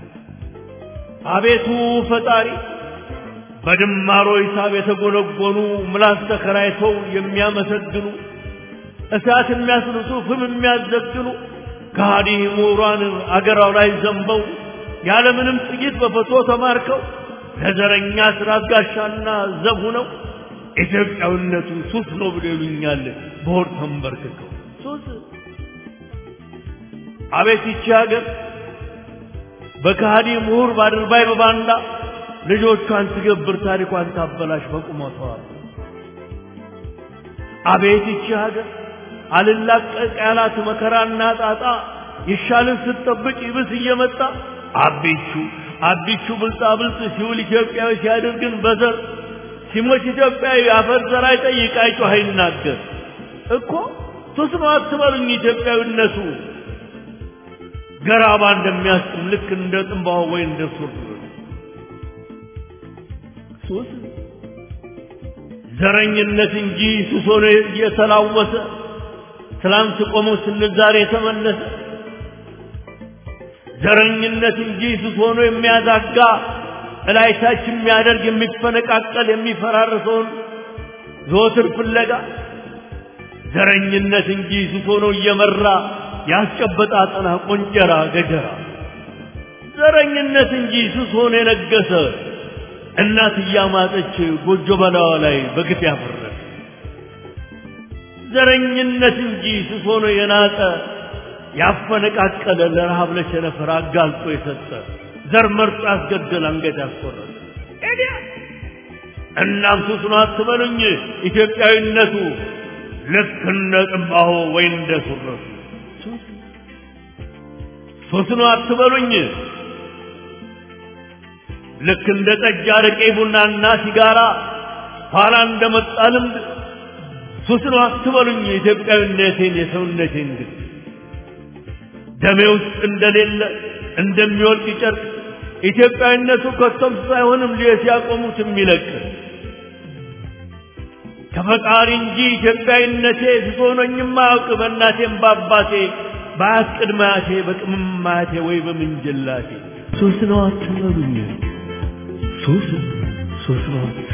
አቤቱ ፈጣሪ በድማሮ ሂሳብ የተጎነጎኑ ምላስ ተከራይተው የሚያመሰግኑ እሳት የሚያስልሱ ፍም የሚያዘግኑ ከሃዲ ምሁራን አገራው ላይ ዘንበው ያለምንም ጥይት በፈቶ ተማርከው ለዘረኛ ስራ ጋሻና ዘብ ሆነው ኢትዮጵያዊነቱ ሱስ ነው ብሎ ይሉኛል በሆድ ተንበርክከው ሱስ አቤት ይቺ ሀገር በከሃዲ ምሁር ባድርባይ በባንዳ ልጆቿን ትገብር ታሪኳን ታበላሽ በቁመቷ አቤት ይቺ ሀገር አልላቀቅ ያላት መከራና ጣጣ ይሻልን ስትጠብቅ ይብስ እየመጣ አቢቹ አቢቹ ብልጣ ብልጥ ሲውል ኢትዮጵያዊ ሲያደርግን በዘር ሲሞት ኢትዮጵያዊ አፈር ዘር አይጠይቅ አይጮህ አይናገር እኮ ሱስ ነው አትበሉኝ ኢትዮጵያዊነቱ ገራባ እንደሚያስጥም ልክ እንደ ጥንባሆ ወይ እንደ ሱር ሱስ ዘረኝነት እንጂ ሱስ ሆኖ እየተላወሰ ትላንት ቆሞ ስንል ዛሬ የተመለሰ ዘረኝነት እንጂ ሱስ ሆኖ የሚያዛጋ እላይታች የሚያደርግ የሚፈነቃቀል የሚፈራርሰውን ዘወትር ፍለጋ ዘረኝነት እንጂ ሱስ ሆኖ እየመራ ያስጨበጣ አጠና ቆንጨራ ገጀራ ዘረኝነት እንጂ ሱስ ሆኖ የነገሰ እናት እያማጠች ጎጆ በላዋ ላይ በግፍ ያፈረሰ ዘረኝነት እንጂ ሱስ ሆኖ የናጠ ያፈነቃቀለ ለረሃብ ለቸነፈር አጋልጦ የሰጠ ዘር መርጦ ያስገደል አንገት ያስቆረጠ ኤዲያ እናም ሱስ ነው አትበሉኝ ኢትዮጵያዊነቱ ልክ እንደ ጥንባሆ ወይ እንደ ሱረቱ ሱስ ነው አትበሉኝ ልክ እንደ ጠጅ አረቄ ቡናና ሲጋራ ኋላ እንደመጣ ልምድ ሱስ ነው አትበሉኝ የኢትዮጵያዊነቴን የሰውነቴን ግን ደሜ ውስጥ እንደሌለ እንደሚወልቅ ጨርቅ ኢትዮጵያዊነቱ ከቶም ሱስ አይሆንም ልየ ሲያቆሙት የሚለቅ ከፈጣሪ እንጂ ኢትዮጵያዊነቴ ሱስ ሆኖኝም አያውቅ በእናቴም በአባቴ በአያት ቅድማቴ በቅምማቴ ወይ በምንጅላቴ ሱስ ነው አትበሉኝ ሱስ ሱስ ነው